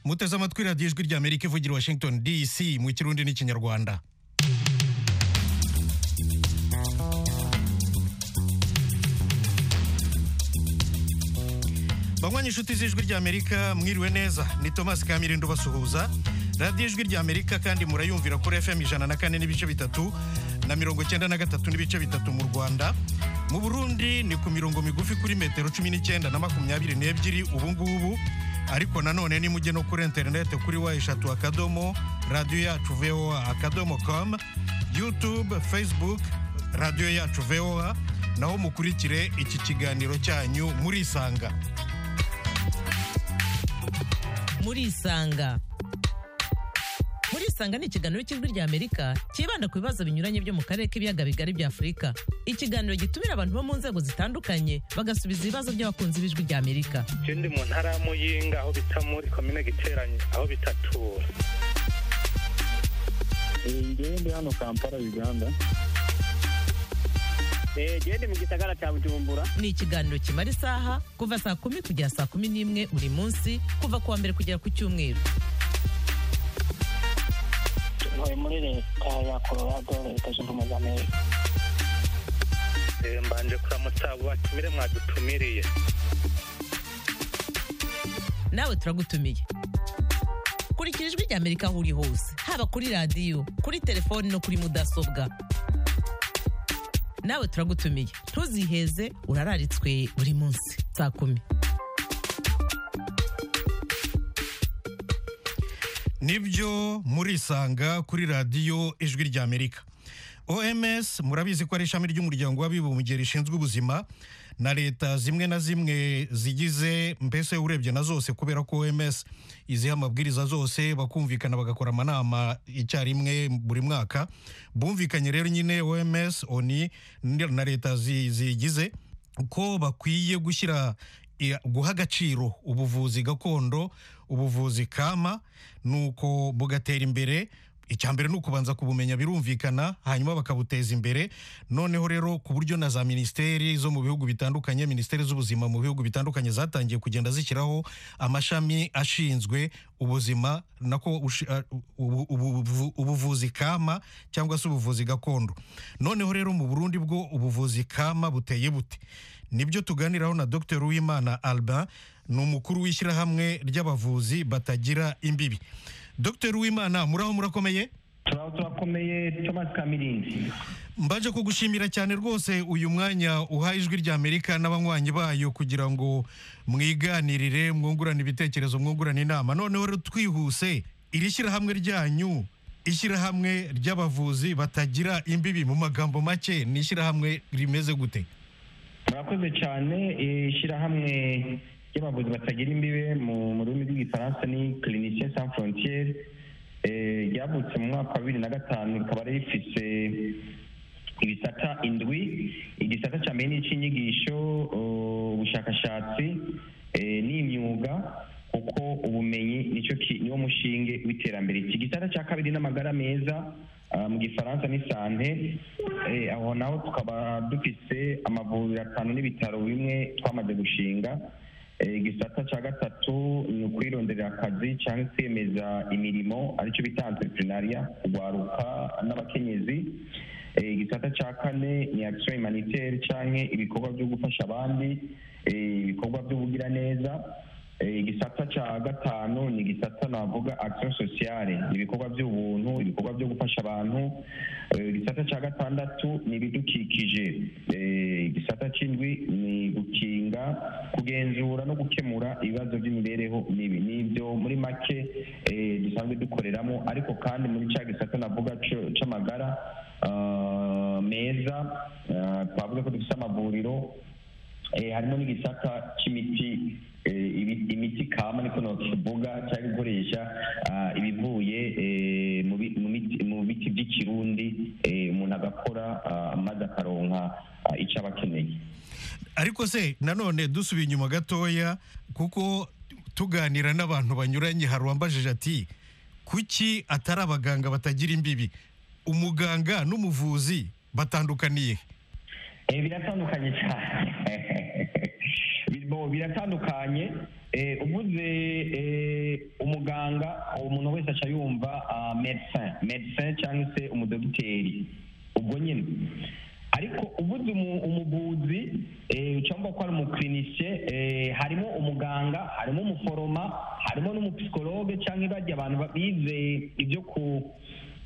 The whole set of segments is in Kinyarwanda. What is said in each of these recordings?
muteze amatwi radiyo ijwi ry'amerika ivugira i washington dc mu kirundi n'ikinyarwanda banywanyi inshuti z'ijwi ry'amerika mwiriwe neza ni thomas kamirindo basuhuza radiyo ijwi ry'amerika kandi murayumvira kuri fm ijana na kane n'ibice bitatu na mirongo cyenda na gatatu n'ibice bitatu mu rwanda mu burundi ni ku mirongo migufi kuri metero cumi n'icyenda na makumyabiri n'ebyiri ubu ngubu ariko nanone nimujye no kuri interinete kuri wa eshatu akadomo radiyo yacu voa akadomo com youtube facebook radiyo yacu voa naho mukurikire iki kiganiro cyanyu murisanga murisanga murisanga ni ikiganiro cy'ijwi ry'amerika cyibanda ku bibazo binyuranye byo mu karere k'ibiyaga bigari bya afurika ikiganiro gitumira abantu bo mu nzego zitandukanye bagasubiza ibibazo by'abakunzi b'ijwi ry'amerika Je ndi mu ntara ya muyinga aho bita muri komine giteranye aho bita tura ngewe ndi hano kampala uganda genda mu gisagara cya bujumbura ni ikiganiro kimara isaha kuva saa kumi kugera saa kumi n'imwe buri munsi kuva ku wa mbere kugera ku cyumweru ntuye muri leta ya colorado leta zunze ubumwe za amerika Eh, mbanje kuramutsa abo batumire mwadutumiriye nawe turagutumiye kurikira ijwi ry'amerika aho uri hose haba kuri radiyo kuri telefoni no kuri mudasobwa nawe turagutumiye ntuziheze urararitswe buri munsi saa kumi nibyo murisanga kuri radiyo ijwi ry'amerika oms murabizi ko ari ishami ry'umuryango w'abibumbye rishinzwe ubuzima na leta zimwe na zimwe zigize mbese urebye na zose kubera ko oms iziha amabwiriza zose bakumvikana bagakora amanama icyarimwe buri mwaka bumvikanye rero nyine oms oni na leta zi- ziyigize ko bakwiye gushyira i- guha agaciro ubuvuzi gakondo ubuvuzi kama nuko bugatera imbere icya mbere ni ukubanza kubumenya birumvikana hanyuma bakabuteza imbere noneho rero ku buryo na za minisiteri zo mu bihugu bitandukanye minisiteri z'ubuzima mu bihugu bitandukanye zatangiye kugenda zishyiraho amashami ashinzwe ubuzima nako ushi- a- ubu- ubu- ubu- ubuvuzi kama cyangwa se ubuvuzi gakondo noneho rero mu burundi bwo ubuvuzi kama buteye bute nibyo tuganiraho na dr uwimana albin ni umukuru w'ishyirahamwe ry'abavuzi batagira imbibi dr uwimana muraho murakomeye turaba turakomeye thomas kamirinzi mbaje kugushimira cyane rwose uyu mwanya uha ijwi ry'amerika n'abanywanyi bayo kugira ngo mwiganirire mwungurane ibitekerezo mwungurane inama noneho rero twihuse iri shyirahamwe ryanyu ishyirahamwe ry'abavuzi batagira imbibi mu magambo make ni ishyirahamwe rimeze gute murakoze cyane ishyirahamwe ry'abavuzi batagira imbibe mu mu rurimi rw'igifaransa ni clinicien sans frontiere eh, ryavutse mu mwaka wa bibiri na gatanu rikaba rifise ibisata indwi igisata cya mbere ni icy'inyigisho eh, ubushakashatsi eh, n'imyuga kuko ubumenyi nicyo ki- niwo mushinge w'iterambere iki gisata cya kabiri n'amagara meza ah, mu gifaransa ni sante eh, aho naho tukaba dufise amavuriro atanu n'ibitaro bimwe twamaze gushinga Eh, igisata cya gatatu ni ukwirondera akazi cyangwa kwemeza imirimo aricyo bita entrepreneuria kugwaruka n'abakenyezi Eh, igisata cya kane ni action humanitaire cyangwa ibikorwa byo gufasha abandi eh, ibikorwa by'ubugiraneza Eh, igisata cya gatanu ni igisata navuga action sociale ni ibikorwa by'ubuntu ibikorwa byo gufasha abantu Eh, igisata cya gatandatu ni ibidukikije Eh, igisata cy'indwi ni gukinga kugenzura no gukemura ibibazo by'imibereho mibi ni ibyo muri make eh, dusanzwe dukoreramo ariko kandi muri cya gisata navuga cyo- cy'amagara ah, meza ah, twavuga ko dufite amavuriro Eh, harimo n'igisata cy'imiti eh, ibi- imiti kama niko nokivuga cyangwa ikoresha ah, ibivuye eh, mu bi- mu miti- mu biti by'ikirundi eh, umuntu agakora ah, maze akaronka ah, icyo aba akeneye ariko se nanone dusubiye inyuma gatoya kuko tuganira n'abantu banyuranye hari uwambajije ati kuki atari abaganga batagira imbibi umuganga n'umuvuzi batandukaniye he?" Eh, biratandukanye cyane Bi- bo biratandukanye eh, uvuze eh, umuganga uwo muntu wese aca yumva ah, medecin medecin cyangwa se umudogiteri ubwo nyine ariko ubuze umu- umuvuzi eh, ucamba ko ari umukirinisiye eh, harimo umuganga harimo umuforoma harimo n'umupsikologe cyangwa ibajya abantu ba- bize ibyo ku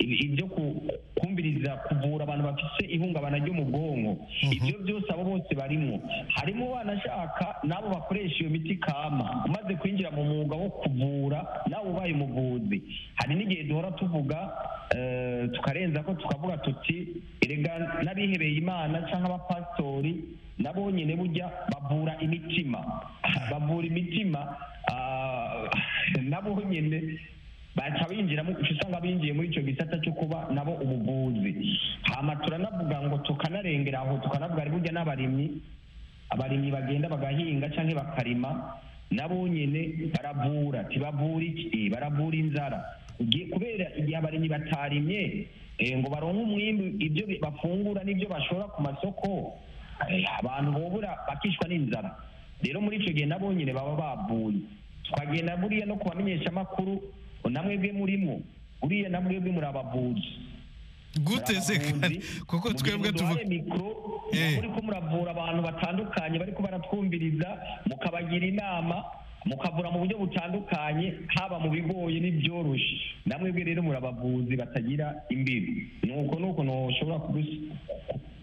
ibi- ibyo ku- kumviriza kuvura abantu bafite ihungabana ryo mu bwonko ibyo byose abo bose barimo harimo banashaka n'abo bakoresha iyo miti kama umaze kwinjira mu mwuga wo kuvura nawe ubaye umuvuzi hari n'igihe duhora tuvuga eh, tukarenza ko tukavuga tuti erega n'abihebeye imana cyangwa abapasitori nabo nyine burya bavura imitima bavura imitima ah, nabo nyine baca binjiramo uca usanga binjiye muri icyo gisata cyo kuba nabo ubuvuzi hama turanavuga ngo tukanarengera aho tukanavuga ari burya n'abarimyi abarimyi bagenda bagahinga cyangwa bakarima nabo nyine baravura ntibavura iki baravura inzara Igihe- kubera igihe abarimyi batarimye eh, ngo baronke umwimbi ibyo bi- bafungura n'ibyo bashora ku masoko eh, abantu bobura bakishwa n'inzara rero muri icyo gihe nabo nyine baba bavuye twagenda buriya no kubamenyesha amakuru namwebwe murimo buriya namwebwe muri abavuzi gute se Abavuzi, kuko mugihe twebwe muduhaye tuvuga mikoro Eh. muri ko muravura abantu batandukanye bariko baratwumviriza mukabagira inama mukavura mu buryo butandukanye haba mu bigoye n'ibyoroshe namwebwe rero muri abavuzi batagira imbibi nuko nuko ntushobora kugusi-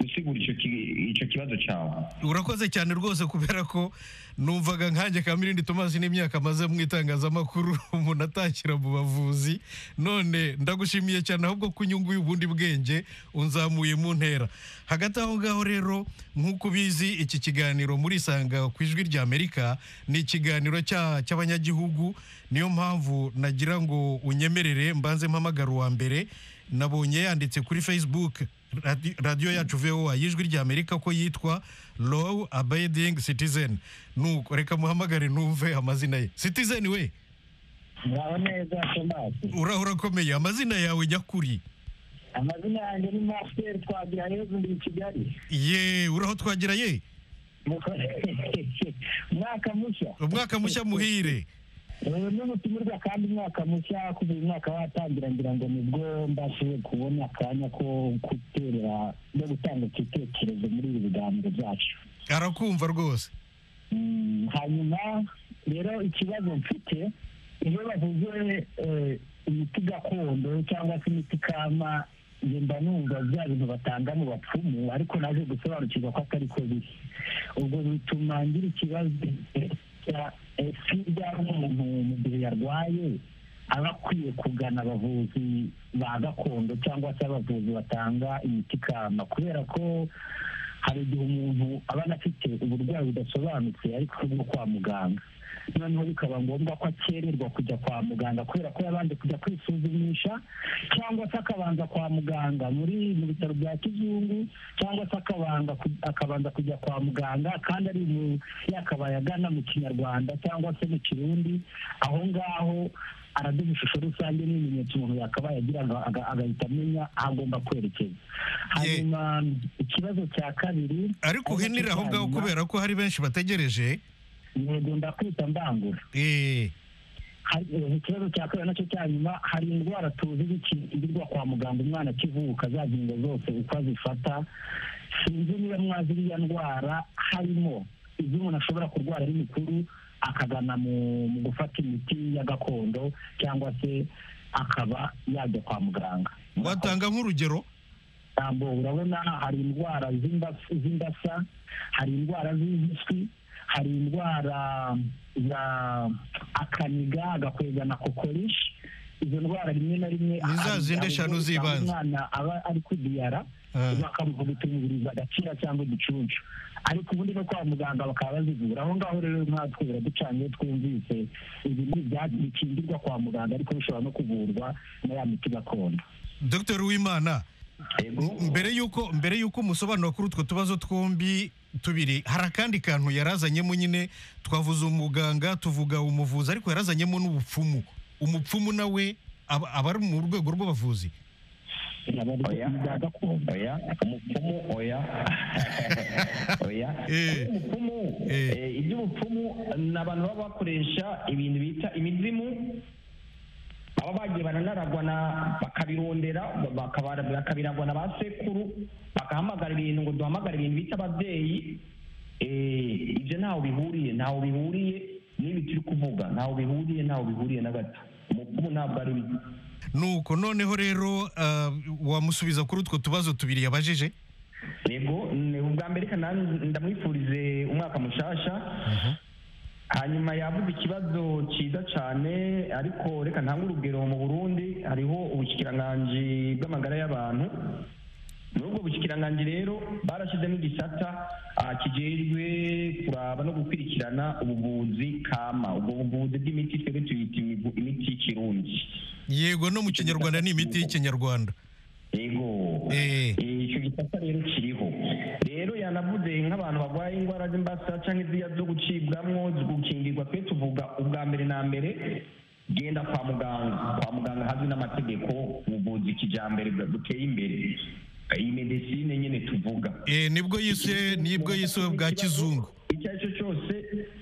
gusigura ico ki- ico kibazo cawe urakoze cyane rwose kubera ko numvaga nkanjye kamirindi tomasi n'imyaka amaze mu itangazamakuru umuntu atakira mu bavuzi none ndagushimiye cyane ahubwo ko unyunguye ubundi bwenge unzamuye mu ntera hagati aho ngaho rero nk'uko ubizi iki kiganiro murisanga ku ijwi rya amerika ni ikiganiro cya- cy'abanyagihugu niyo mpamvu nagira ngo unyemerere mbanze mpamagara uwa mbere nabonye yanditse kuri facebook radi- radiyo yacu voa y'ijwi rya amerika ko yitwa low abiding citizen nuko reka muhamagare numve amazina ye citizen we ngaho neza tomasi uraho urakomeye amazina yawe nyakuri amazina yanjye ni masiteri twagira yezu ndi i kigali ye uraho twagira ye Muko- umwaka mushya umwaka mushya muhire ubu ni ubutumwa kandi umwaka mushya kuva uyu mwaka watangira ngira ngo nibwo mbashiwe kubona akanya ko guterera no gutanga igitekerezo muri ibi biganiro byacu arakumva rwose Mm, hanyuma rero ikibazo mfite iyo bavuze eh, imiti gakondo cyangwa se imiti kama njye mba numva bya bintu batanga mu bapfumu ariko naje gusobanukirwa ko atari ko biri ubwo bituma ngira ikibazo cya esi ryaba umuntu mu gihe yarwaye aba akwiye kugana abavuzi ba gakondo cyangwa se abavuzi batanga imiti kama kubera ko hari igihe umuntu aba anafite uburwayi budasobanutse ariko bwo kwa muganga noneho bikaba ngombwa ko akererwa kujya kwa muganga kubera ko yabanje kujya kwisuzumisha cyangwa se akabanza kwa muganga muri mu bitaro bya kizungu cyangwa se akabanza ku- akabanza kujya kwa muganga kandi ari mu yakabaye agana mu kinyarwanda cyangwa se mu kirundi aho ngaho araduha ishusho rusange n'ibimenyetso umuntu yakabaye agira aga- aga- agahita amenya aho agomba kwerekeza hanyuma ikibazo cya kabiri ariko uhinire aho ngaho kubera ko hari benshi bategereje yego ndakwita mbangura Eh, Hari- eh, ikibazo cya kabiri nacyo cya nyuma hari indwara tuzi zikingirwa kwa muganga umwana akivuka za ngingo zose uko azifata sinzi niba mwazi iriya ndwara harimo ibyo umuntu ashobora kurwara ari mukuru akagana mu mu gufata imiti ya gakondo cyangwa se akaba yajya kwa muganga watanga nk'urugero jambo urabona hari indwara z'inda- z'indasa hari indwara z'impiswi hari indwara za akaniga agakwega na kokorishi izo ndwara rimwe na rimwe Ni za hari- zindi hari eshanu ubwo z'ibanze. usanga umwana aba ari kudiyara Ah. bakamuvuga utumviriza agacira cyangwa igicucu ariko ubundi no kwa muganga bakaba bazivura aho ngaho rero nkatwe biraducanye twumvise ibi ni ibyatsi bikingirwa kwa muganga ariko bishobora no kuvurwa na ya miti gakondo dr uwimana Yego. mbere y'uko mbere y'uko umusobanuro kuri utwo tubazo twombi tubiri hari akandi kantu yarazanyemo nyine twavuze umuganga tuvuga umuvuzi ariko yarazanyemo n'ubupfumu umupfumu nawe aba aba ari mu rwego rw'abavuzi Aba ari oya bya gakondo oya umupfumu oya oya Eh. ubupfumu Eh. eh, iby'ubupfumu ni abantu baba bakoresha ibintu bita imizimu baba bagiye baranaragwa na bakabirondera bakaba- bakabiragwa na ba sekuru bagahamagara ibintu ngo duhamagare ibintu bita ababyeyi eh, ibyo ntaho bihuriye ntaho bihuriye n'ibi turi kuvuga ntaho bihuriye ntaho bihuriye na gato umupfumu ntabwo ari we nuko noneho rero ah, wamusubiza kuri utwo tubazo tubiri yabajije yego ni ubwa mbere reka nanjye ndamwifurize umwaka mushasha hanyuma yavuze ikibazo cyiza cyane ariko reka ntange urugero mu burundi hariho ubushyikiranganji bw'amagara y'abantu muri ubwo bushyikiranganji rero barashyizemo igisata ah, kijejwe kuraba no gukurikirana ubuvuzi kama ubwo buvuzi bw'imiti twebwe tuyita imivu- imiti y'ikirundi yego no mu kinyarwanda ni imiti y'ikinyarwanda yego Eh. icyo gisata rero kiriho rero yanavuze nk'abantu barwaye indwara z'imbasa cyangwa iziriya zo gucibwamo zo gukingirwa twe tuvuga ubwa mbere na mbere genda kwa muganga kwa muganga hazwi n'amategeko ubuvuzi kijyambere bwa- buteye imbere iyi medesine nyine tuvuga Eh, nibwo yiswe nibwo yiswe bwa kizungu icyo ari cyo cyose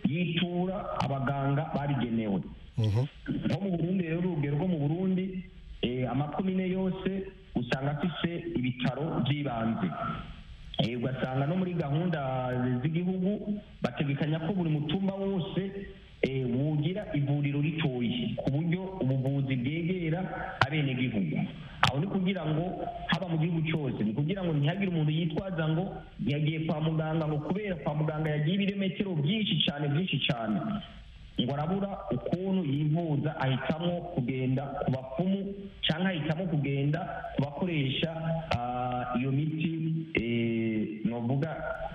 yitura abaganga babigenewe nko mu burundi rero urugero rwo mu burundi eh, amakomine yose usanga afise ibitaro by'ibanze Eh, ugasanga no muri gahunda z'igihugu bategekanya ko buri mutumba wose eh, wugira ivuriro ritoyi ku buryo ubuvuzi bwegera abenegihugu aho ni kugira ngo haba mu gihugu cyose ni kugira ngo ntihagire umuntu yitwaza ngo yagiye kwa muganga ngo kubera kwa muganga yagiye ibirometero byinshi cyane byinshi cyane ngo arabura ukuntu yivuza ahitamo kugenda ku bapfumu cyangwa ahitamo kugenda ku bakoresha ah, iyo miti eh, novuga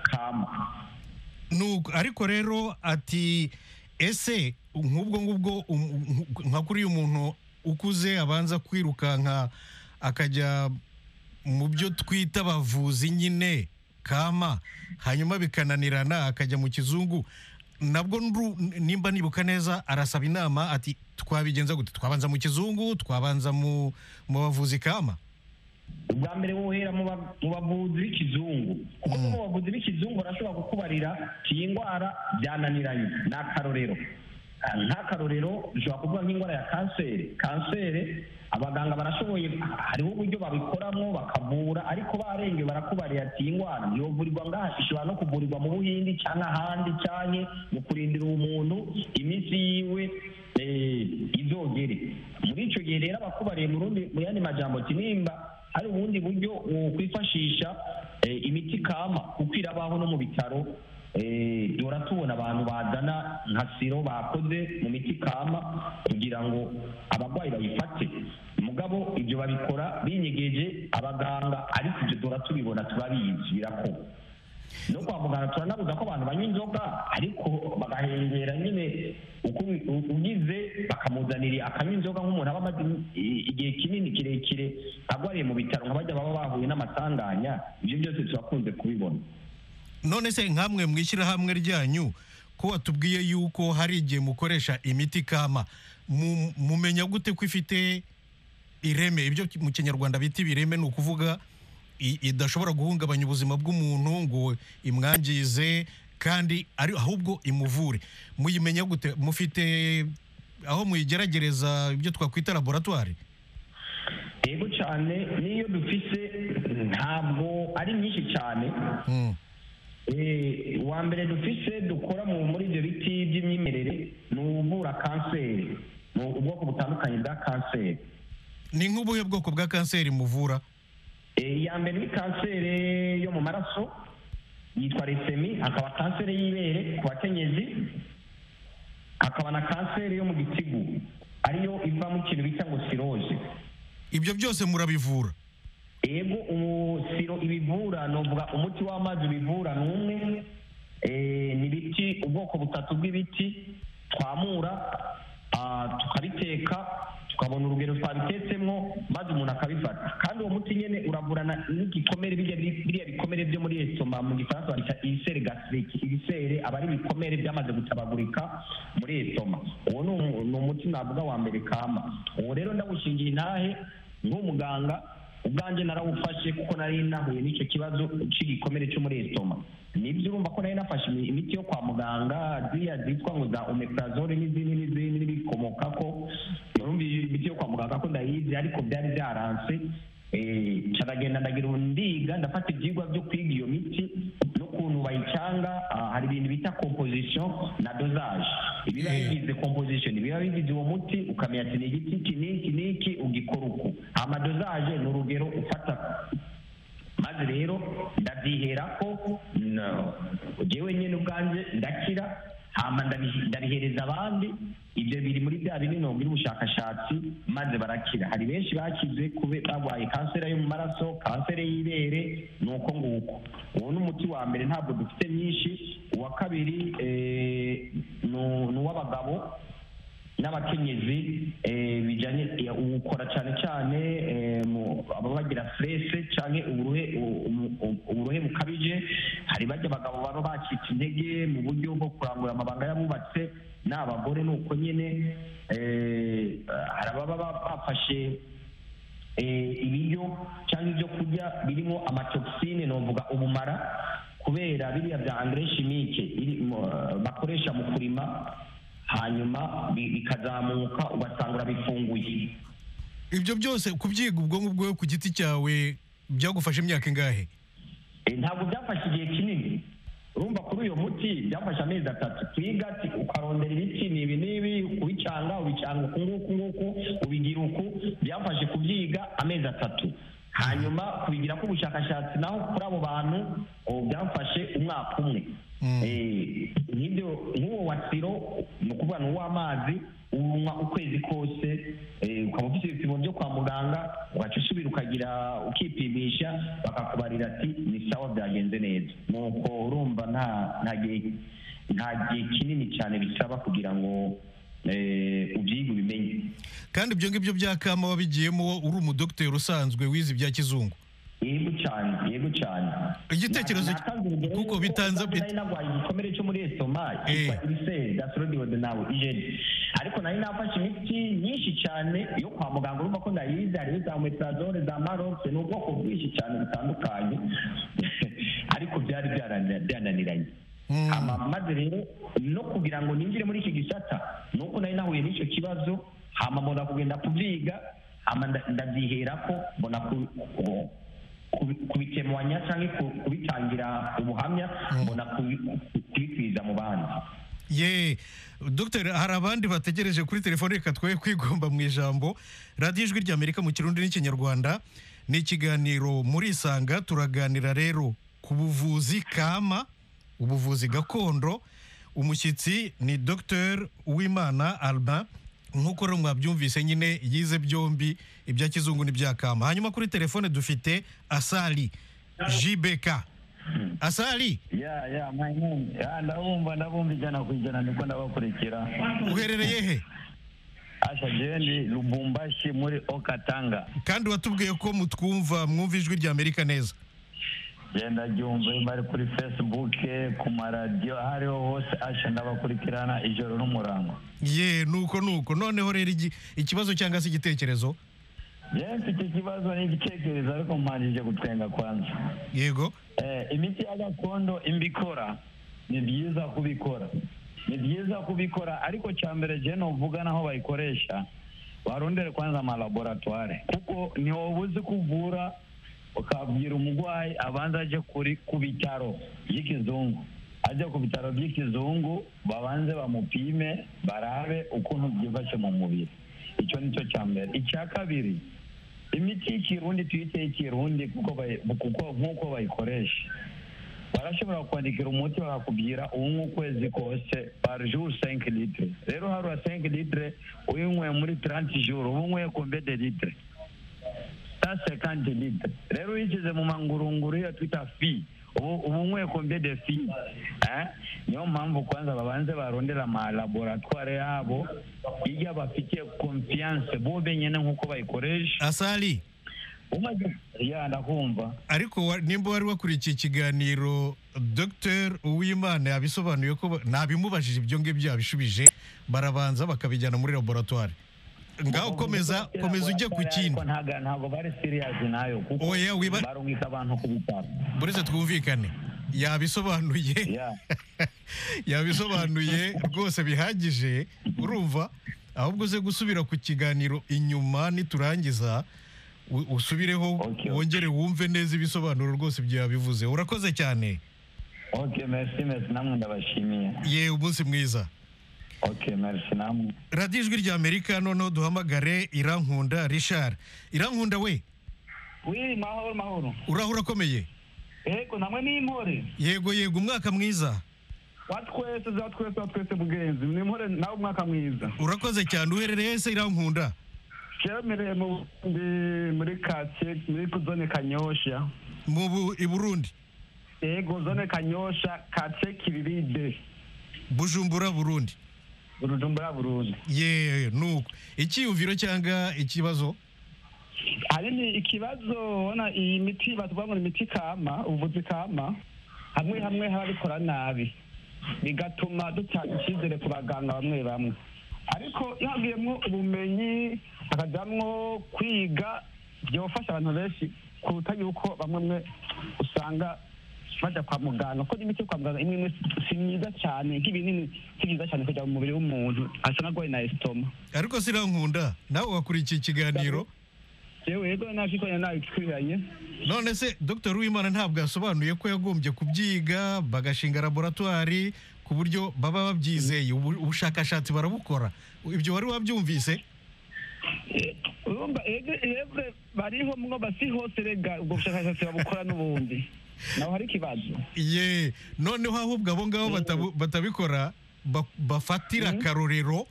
kama nuko ariko rero ati ese nk'ubwo ngubwo um- nku- nka kuri uyu muntu ukuze abanza kwirukanka akajya mu byo twita abavuzi nyine kama hanyuma bikananirana akajya mu kizungu nabwo nru- nimba nibuka neza arasaba inama ati twabigenza gute twabanza mu kizungu twabanza mu mu bavuzi kama ubwa mbere wohera mu ba- mu bavuzi b'ikizungu kuko no mu bavuzi b'ikizungu barashobora kukubarira ati iyi ndwara byananiranye ni akarorero Ah, nk'akarorero ushobora kuvuga nk'indwara ya kanseri kanseri abaganga barashoboye hariho uburyo babikoramo bakavura ariko barenge barakubarira ati iyi ndwara yovurirwa ngaha ishobora no kuvurirwa mu buhindi cyangwa ahandi cyane mu kurindira umuntu iminsi yiwe eh, izogere muri icyo gihe rero abakubariye mu rundi mu yandi majambo ati nimba hari ubundi buryo wokwifashisha eh, imiti kama kuko irabaho no mu bitaro eh, duhora tubona abantu bazana nka siro bakoze mu miti kama kugira ngo abarwayi bayifate mugabo ibyo babikora binyegeje abaganga ariko ibyo duhora tubibona turabizi birakorwa no kwa muganga turanabuza ko abantu banywa inzoga ariko bagahengera nyine uko u- u- ugize bakamuzanira akanywa inzoga nk'umuntu aba amaze i- igihe kinini kirekire arwariye mu bitaro nka bajya baba bahuye n'amasanganya ibyo byose turakunze kubibona none se nkamwe mu ishyirahamwe ryanyu ko watubwiye yuko hari igihe mukoresha imiti kama mu- mumenya gute ko ifite ireme ibyo mu kinyarwanda bita ibireme ni ukuvuga i- idashobora guhungabanya ubuzima bw'umuntu ngo imwangize kandi ari ahubwo imuvure muyimenya gute mufite aho muyigeragereza ibyo twakwita laboratwari yego cyane n'iyo dufise ntabwo ari nyinshi cyane Mm. Eh, wa mbere dufise dukora mu muri ibyo biti by'imyemerere ni uvura kanseri ni ubwoko butandukanye bwa kanseri ni nk'ubuhe bwoko bwa kanseri muvura Eh, iya mbere ni kanseri yo mu maraso yitwa resemi hakaba kanseri y'ibere ku bakenyezi hakaba na kanseri yo mu gitigu ariyo iva mu kintu bita ngo siroje ibyo byose murabivura yego ubu siro ibivura novuga umuti w'amazi ubivura ni umwe Eh, ni ibiti ubwoko butatu bw'ibiti twamura ah, tukabiteka tukabona urugero twabitetsemo maze umuntu akabifata kandi uwo muti nyine uravurana n'igikomere birya bi- biriya bikomere byo muri esitoma mu gifaransa babita ibisere gasiriki ibisere aba ari ibikomere byamaze gutabagurika muri esitoma uwo ni umu- ni umuti navuga wa mbere kama uwo rero ndawushingiye intahe nk'umuganga ubwanjye narawufashe kuko nari nahuye n'icyo kibazo cy'igikomere cyo muri esitoma nibyo urumva ko nari nafashe imi- imiti yo kwa muganga ziriya zitwa ngo za omeprazole n'izindi n'izindi n'ibikomoka ko urumva iyo imiti yo kwa muganga ko ndayizi ariko byari byaranse eh, nca ndagenda ndagira undiga ndafata ibyigwa byo kwiga iyo miti n'ukuntu bayicanga ah, hari ibintu bita composition na dosage ibiba Yeah. bigize composition biba bigize uwo muti ukamenya ati ni igiti iki n'iki n'iki ugikora uku amadosage ni urugero ufata maze rero ndabyihera ko no njyewe nyine ubwanjye ndakira hama ndabihe- ndabihereza abandi ibyo biri muri bya binini biri ubushakashatsi maze barakira hari benshi bakize kube barwaye kanseri yo mu maraso kanseri y'ibere ni uko nguko uwo ni umuti wa mbere ntabwo dufite myinshi uwa kabiri eh, ni- ni uw'abagabo n'abakenyezi eh, bijyanye eh, ubukora cyane cyane eh, mu- aba bagira stress cyane uburuhe u- umu- u- uburuhe bukabije hari bajya abagabo baba bacitse intege mu buryo bwo kurangura amabanga y'abubatse n'abagore ni uko nyine eh, hari ababa ba- bafashe eh, ibiryo cyangwa ibyo kurya birimo amatoxine novuga ubumara kubera biriya bya engrais chimique biri- mu- bakoresha mu kurima hanyuma bi- bikazamuka ugasanga urabifunguye ibyo byose kubyiga ubwonko bwawe ku giti cyawe byagufashe imyaka ingahe Eh, ntabwo byafashe igihe kinini urumva kuri uyu muti byafashe amezi atatu twiga ti- ukarondera ibiti ni ibi n'ibi kubicanga ubicanga uku nguku nguku ubigira uku byafashe kubyiga amezi atatu hanyuma kubigira k'ubushakashatsi naho kuri abo bantu oh, byamfashe umwaka umwe Mm. Eh, nk'ibyo nk'uwo wasiro ni ukuvuga ni uw'amazi unywa ukwezi kose eh, ukaba ufite ibipimo byo kwa muganga ugaca usubira ukagira ukipimisha bakakubarira ati ni sawa byagenze neza nuko urumva nta nta gihe nta gihe kinini cyane bisaba kugira ngo eh, ubyige ubimenye kandi ibyo ngibyo bya kama wabigiyemo uri umudogiteri usanzwe wize ibya kizungu yego cyane yego cyane Igitekerezo- Natanze urugero kuko yuko bitanze- ubwanjye nari narwaye igikomere cyo muri esitoma cyitwa Eh. ibiseri gasorodiwode nawe ijeri ariko nari nafashe imiti nyinshi cyane yo kwa muganga urumva ko ndayizi hariho za metadore za marokse ni ubwoko bwinshi cyane butandukanye ariko byari byaranira- byananiranye Mm. Hama maze rero no kugira ngo ninjire muri iki gisata ni uko nari nahuye n'icyo kibazo hama mbona kugenda kubyiga hama nda- ndabyiherako mbona ku- ku- kubi- kubitemanya cyangwa ku- kubitangira ubuhamya mbona kubi- kubikwiza mu bandi ye dogiteri hari abandi bategereje kuri telefone reka twe kwigomba mu ijambo radiyo ijwi ry'amerika mu kirundi n'ikinyarwanda ni ikiganiro muri isanga turaganira rero ku buvuzi kama ubuvuzi gakondo umushyitsi ni dogiteri uwimana alba nk'uko rero mwabyumvise nyine yize byombi ibya kizungu n'ibya kama hanyuma kuri telefone dufite asali jibeka asali ya ya mwanyine ya ndabumva ndabumva ijana ku ijana niko ndabakurikira uherereye he asha jeni lubumbashi muri okatanga kandi watubwiye ko mutwumva mwumva ijwi rya amerika neza genda jyumve bari kuri facebook ku maradiyo aho ariho hose asha ndabakurikirana ijoro n'umurango ye nuko nuko noneho rero igi- ikibazo cyangwa se igitekerezo yewe mfite ikibazo n'igitekerezo ariko mpanjije gutwenga kwanza yego Eh, imiti ya gakondo imbikora ni byiza kubikora ni byiza kubikora ariko cya mbere je novuga naho bayikoresha barondere kwanza amalaboratware kuko ntiwoba uzi kuvura ukabwira umurwayi abanza aje kuri ku bitaro by'ikizungu ajya ku bitaro by'ikizungu babanze bamupime barabe ukuntu byifashe mu mubiri icyo ni cyo cya mbere icya kabiri imiti y'ikirundi tuyite y'ikirundi kuko bayi- kuko nk'uko bayikoresha barashobora kwandikira umuti bakakubwira uwunywa ukwezi kose par jour 5 litre rero harura 5 litre uyinyweye muri 30 jour uba unyweye combien de litre sa 50 litre rero uyishyize mu mangurunguru iyo twita fi ubu uba unyweye combien de fi eh? niyo mpamvu kwanza babanze barondera amalaboratware yabo iyo bafitiye confiance bo benyine nk'uko bayikoresha asali umaze ya ndakumva ariko wa- nimba wari wakurikiye ikiganiro dr uwimana yabisobanuye ko ba- nabimubajije ibyo ngibyo yabishubije barabanza bakabijyana muri laboratwari ngaho komeza komeza ujye ku kindi ntabwo ntabwo bari seriyazi nayo kuko Oya, wiba- barungika abantu ku bitaro buretse twumvikane yabisobanuye Yeah. yabisobanuye rwose bihagije urumva ahubwo uze gusubira ku kiganiro inyuma niturangiza u- usubireho Okay. wongere wumve neza ibisobanuro rwose byabivuze urakoze cyane ok merci merci namwe ndabashimiye ye umunsi mwiza ok merci namwe radiyo ijwi rya amerika noneho duhamagare irankunda rishari irankunda we wiri mahoro mahoro urahura akomeye yego namwe n'impore yego yego umwaka mwiza wa twese za twese wa twese mugenzi n'impore nawe umwaka mwiza urakoze cyane uherereye se irankunda cyemereye mu ndi muri kake muri zone kanyosha mu Bu- i burundi yego zone kanyosha kake kiriride bujumbura burundi urujumbura burundi ye nuko icyiyumviro cyangwa ikibazo ahanini ikibazo ubona iyi miti batuvuga ngo ni imiti kama ubuvuzi kama hamwe hamwe harabikora nabi bigatuma dutanga icyizere ku baganga bamwe bamwe ariko iyo hagiyemwo ubumenyi hakajyamwo kwiga byofasha abantu benshi kuruta yuko bamwe mwe usanga bajya kwa muganga kuko n'imiti yo kwa muganga imwe imwe si myiza cyane nk'ibinini si byiza cyane kujya mu mubiri w'umuntu asa n'agwaye na esitoma ariko sirankunda nawe wakurikiye ikiganiro yewe yego ntabyikoranye nabi twiranye none se dr uwimana ntabwo yasobanuye ko yagombye kubyiga bagashinga laboratwari ku buryo baba babyizeye ubu- ubushakashatsi barabukora ibyo wari wabyumvise urumva yebwe bariho mwo basi hose rega ubwo bushakashatsi babukora n'ubundi naho hari ikibazo ye noneho ahubwo abo ngabo batabu- batabikora ba- bafatira akarorero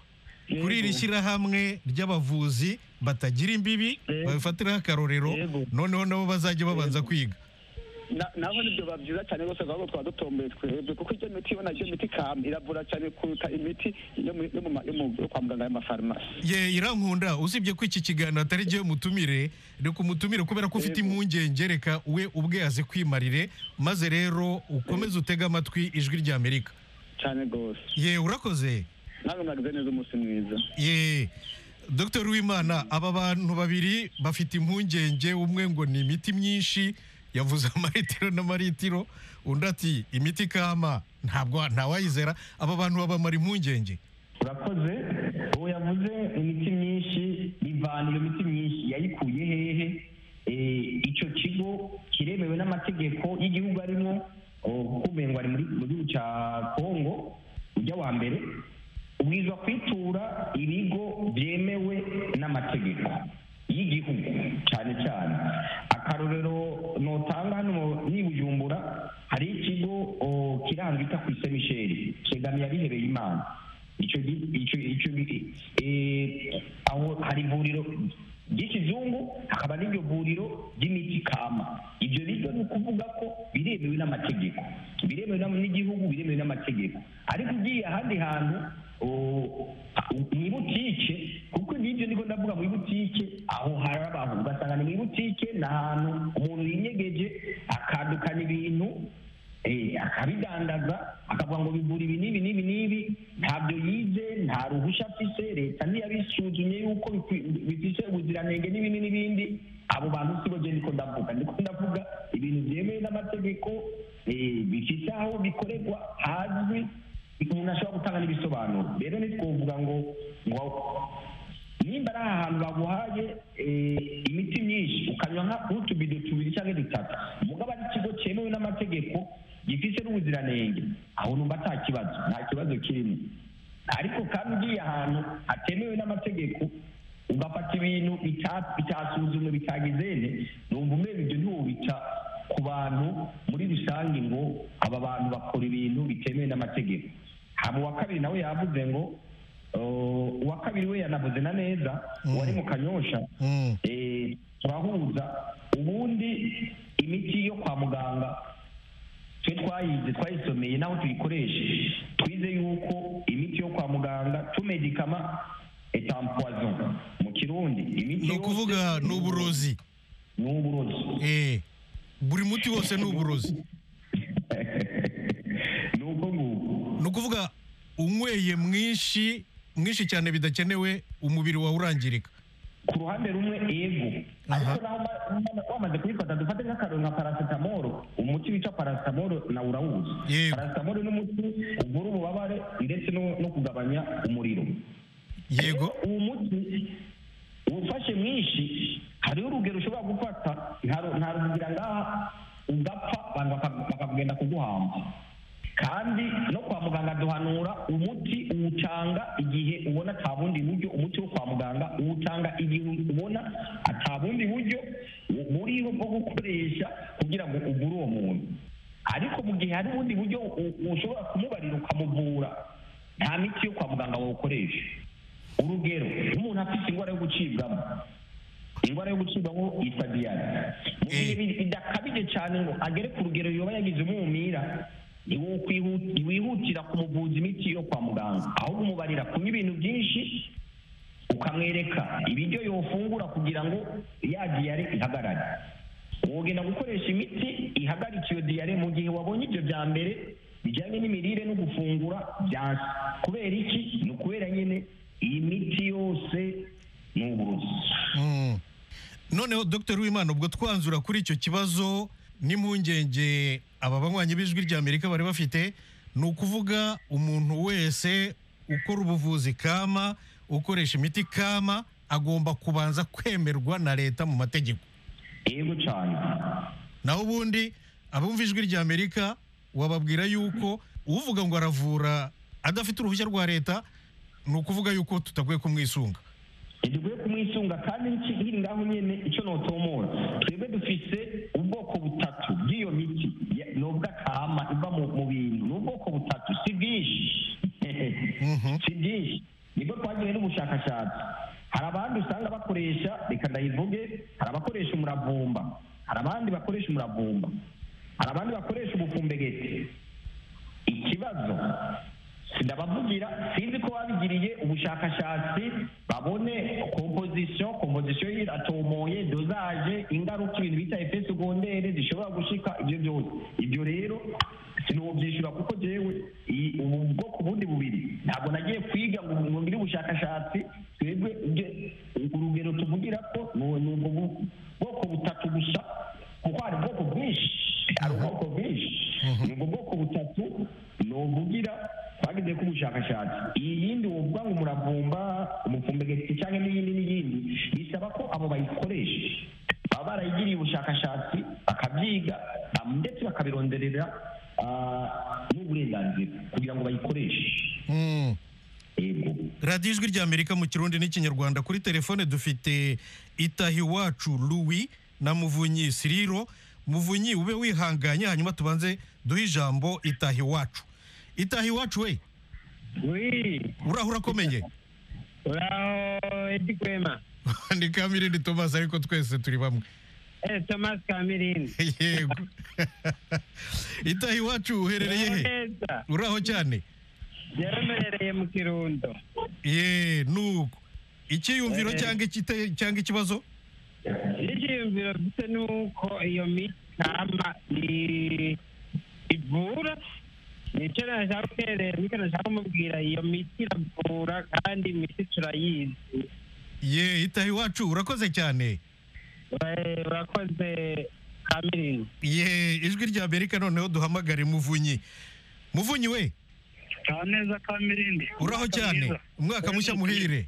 kuri iri shyirahamwe ry'abavuzi batagira imbibi Yego. babifatiraho akarorero Yego. noneho nabo bazajya babanza kwiga naho nibyo biba byiza cyane rwose ahubwo twaba dutomboye twebwe kuko iyo miti ubona iyo miti kam iravura cyane kuruta imiti yo mu- yo mu ma- yo mu- yo kwa muganga y'amafarumasi ye irankunda usibye ko iki kiganiro atari jyewe mutumire reka umutumire kubera ko ufite Yego. impungenge reka we ubwe aze kwimarire maze rero ukomeze utege amatwi ijwi ry'amerika cyane rwose ye urakoze nawe mwagize neza umunsi mwiza ye dr wimana aba bantu babiri bafite impungenge umwe ngo ni imiti myinshi yavuze amaritiro n'amaritiro undi ati imiti kama ntabwo ntawayizera aba bantu babamara impungenge urakoze ubu yavuze imiti myinshi ivana iyo miti myinshi yayikuye hehe Eh, icyo kigo kiremewe n'amategeko y'igihugu arimo oh, kuko ngo ari muri- mu gihugu cya kongo ujya wa mbere ubwirizwa kwitura ibigo byemewe n'amategeko y'igihugu cyane cyane akarorero notanga hano ni bujumbura hari ikigo oh, kiranga ita ku ise misheri kegamiye abihebeye imana icyo gi- icyo icyo gi- eh, aho hari ivuriro ry'ikizungu hakaba n'iryo vuriro ry'imiti kama ibyo rero ni ukuvuga ko biremewe n'amategeko biremewe n'am- n'igihugu biremewe n'amategeko ariko ugiye ahandi hantu o- mu ibutike kuko n'ibyo niko ndavuga mu ibutike aho hari abantu ugasanga ni mu ibutike ni ahantu umuntu yinyegeje akadukana ibintu Eh, akabidandaza akavuga ngo bigura ibi n'ibi n'ibi n'ibi ntabyo yize nta ruhushya afise leta ntiyabisuzumye yuko bikwi- bifise ubuziranenge n'ibindi n'ibindi abo bantu si bo je niko ndavuga ndiko ndavuga ibintu byemewe n'amategeko eh, bifise aho bikorerwa hazwi umuntu ashobora gutanga n'ibisobanuro rero ntitwovuga ngo ngo nimba ari ahantu baguhaye eh, imiti myinshi ukanywa nka utubido tubiri cyangwa dutatu mugabo ari ikigo cyemewe n'amategeko gifise n'ubuziranenge aho numva nta kibazo nta kibazo kirimo ariko kandi ugiye ahantu hatemewe n'amategeko ugafata ibintu bita- bitasuzumwe bitagezeze numva umeze ibyo ntiwubita ku bantu muri rusange ngo aba bantu bakora ibintu bitemewe n'amategeko hama uwa kabiri nawe yavuze ngo uh, uwa kabiri we yanavuze na neza uwari mu kanyosha Mm. eh, turahuza ubundi imiti yo kwa muganga twe twayize twayisomeye naho tuyikoreshe twize yuko imiti yo kwa muganga tumedikama etampoison mu kirundi imiti ni ukuvuga ni uburozi ni uburozi Eh, buri muti wose ni uburozi ni uko nguko ni ukuvuga unyweye mwinshi mwinshi cyane bidakenewe umubiri wawe urangirika ku ruhande rumwe ego Aha. ariko naho ma- wamaze kuyifata dufate nk'akarungu nka parasitamoro umuti wica parasitamoro na urawuzi Yego. parasitamoro ni umuti uvura ububabare ndetse no no kugabanya umuriro yego Rero uwo muti ufashe mwinshi hariho urugero ushobora gufata nta- nta rugira ngaha ugapfa abantu baka- bakagenda kuguhamba kandi no kwa muganga duhanura umuti uwutanga igihe ubona nta bundi buryo umuti wo kwa muganga uwutanga igihe ubona ata bundi buryo bu- buriho bwo gukoresha kugira ngo ugure uwo muntu ariko mu gihe hari ubundi buryo u- ushobora kumubarira ukamuvura nta miti yo kwa muganga wawukoresha urugero nk'umuntu afite indwara yo gucibwamo indwara yo gucibwamo yitwa diyare mu gihe Eh. bi- bidakabije cyane ngo agere ku rugero yoba yagize umwumira ntiwokwihu- ntiwihutira kumuvuza imiti yo kwa muganga ahubwo umubarira kunywa ibintu byinshi ukamwereka ibiryo yofungura kugira ngo ya diyare ihagarare wogenda gukoresha imiti ihagarika iyo diyare mu gihe wabonye ibyo bya mbere bijyanye n'imirire no gufungura byansi kubera iki ni ukubera nyine iyi miti yose ni uburozi Mm. noneho dr wimana ubwo twanzura kuri icyo kibazo n'impungenge aba banywanyi b'ijwi ry'amerika bari bafite ni ukuvuga umuntu wese ukora ubuvuzi kama ukoresha imiti kama agomba kubanza kwemerwa na leta mu mategeko yego cyane naho ubundi abumva ijwi ry'amerika wababwira yuko uvuga ngo aravura adafite uruhushya rwa leta ni ukuvuga yuko tutagwe kumwisunga ntidukwiye kumwisunga kandi iki- nkiri ngaho nyine icyo notomora twebwe dufite ubwoko butatu bw'iyo miti Ya- ni ubw'akama iva mu mu bintu ni ubwoko butatu si bwinshi Mhm. si byinshi nibwo twagiye n'ubushakashatsi hari abandi usanga bakoresha reka ndayivuge hari abakoresha umuravumba hari abandi bakoresha umuravumba hari abandi bakoresha ubufumbegeti ikibazo ndabavugira sinzi ko babigiriye ubushakashatsi babone kompozisiyo kompozisiyo iratomoye dozaje ingaruka ibintu bita efe segondere zishobora gushika ibyo byose ibyo rero sinobyishyura kuko jewe iyi- ubu bwoko bundi bubiri ntabwo nagiye kwiga ngo ngo ngire ubushakashatsi twebwe ibyo- urugero tuvugira ko ni ni ubwo bu- bwoko butatu gusa kuko hari ubwoko bwinshi hari ubwoko bwinshi ni ubwo bwoko butatu novugira twagize ko ubushakashatsi iyi yindi wovuga ngo umuravumba umufumbegeti cyangwa n'iyindi n'iyindi bisaba ko abo bayikoresha baba barayigiriye ubushakashatsi bakabyiga ba- ndetse bakabironderera ah, n'uburenganzira kugira ngo bayikoreshe Mm. yego radiyo ijwi ry'amerika mu kirundi n'ikinyarwanda kuri telefone dufite itahiwacu Louis na muvunyi siriro muvunyi ube wihanganye hanyuma tubanze duhe ijambo itahiwacu itahiwacu we wi uraho urakomeye uraho edi kwema ni kamirindi tomasi ariko twese turi bamwe eh thomas kamirindi yego itahiwacu uherereye he neza uraho cyane yaremerereye mu kirundo ye nuko icyiyumviro Eh. cyangwa ikite- cyangwa ikibazo icyiyumviro mfite ni uko iyo miti kama i- ivura nicyo nashaka kuherera nicyo nashaka kumubwira iyo miti iravura kandi imiti turayizi ye itahiwacu urakoze cyane Eh, urakoze kamirindi ye ijwi rya amerika noneho duhamagare muvunyi muvunyi we nta neza ka mirindi uraho cyane umwaka mushya muhire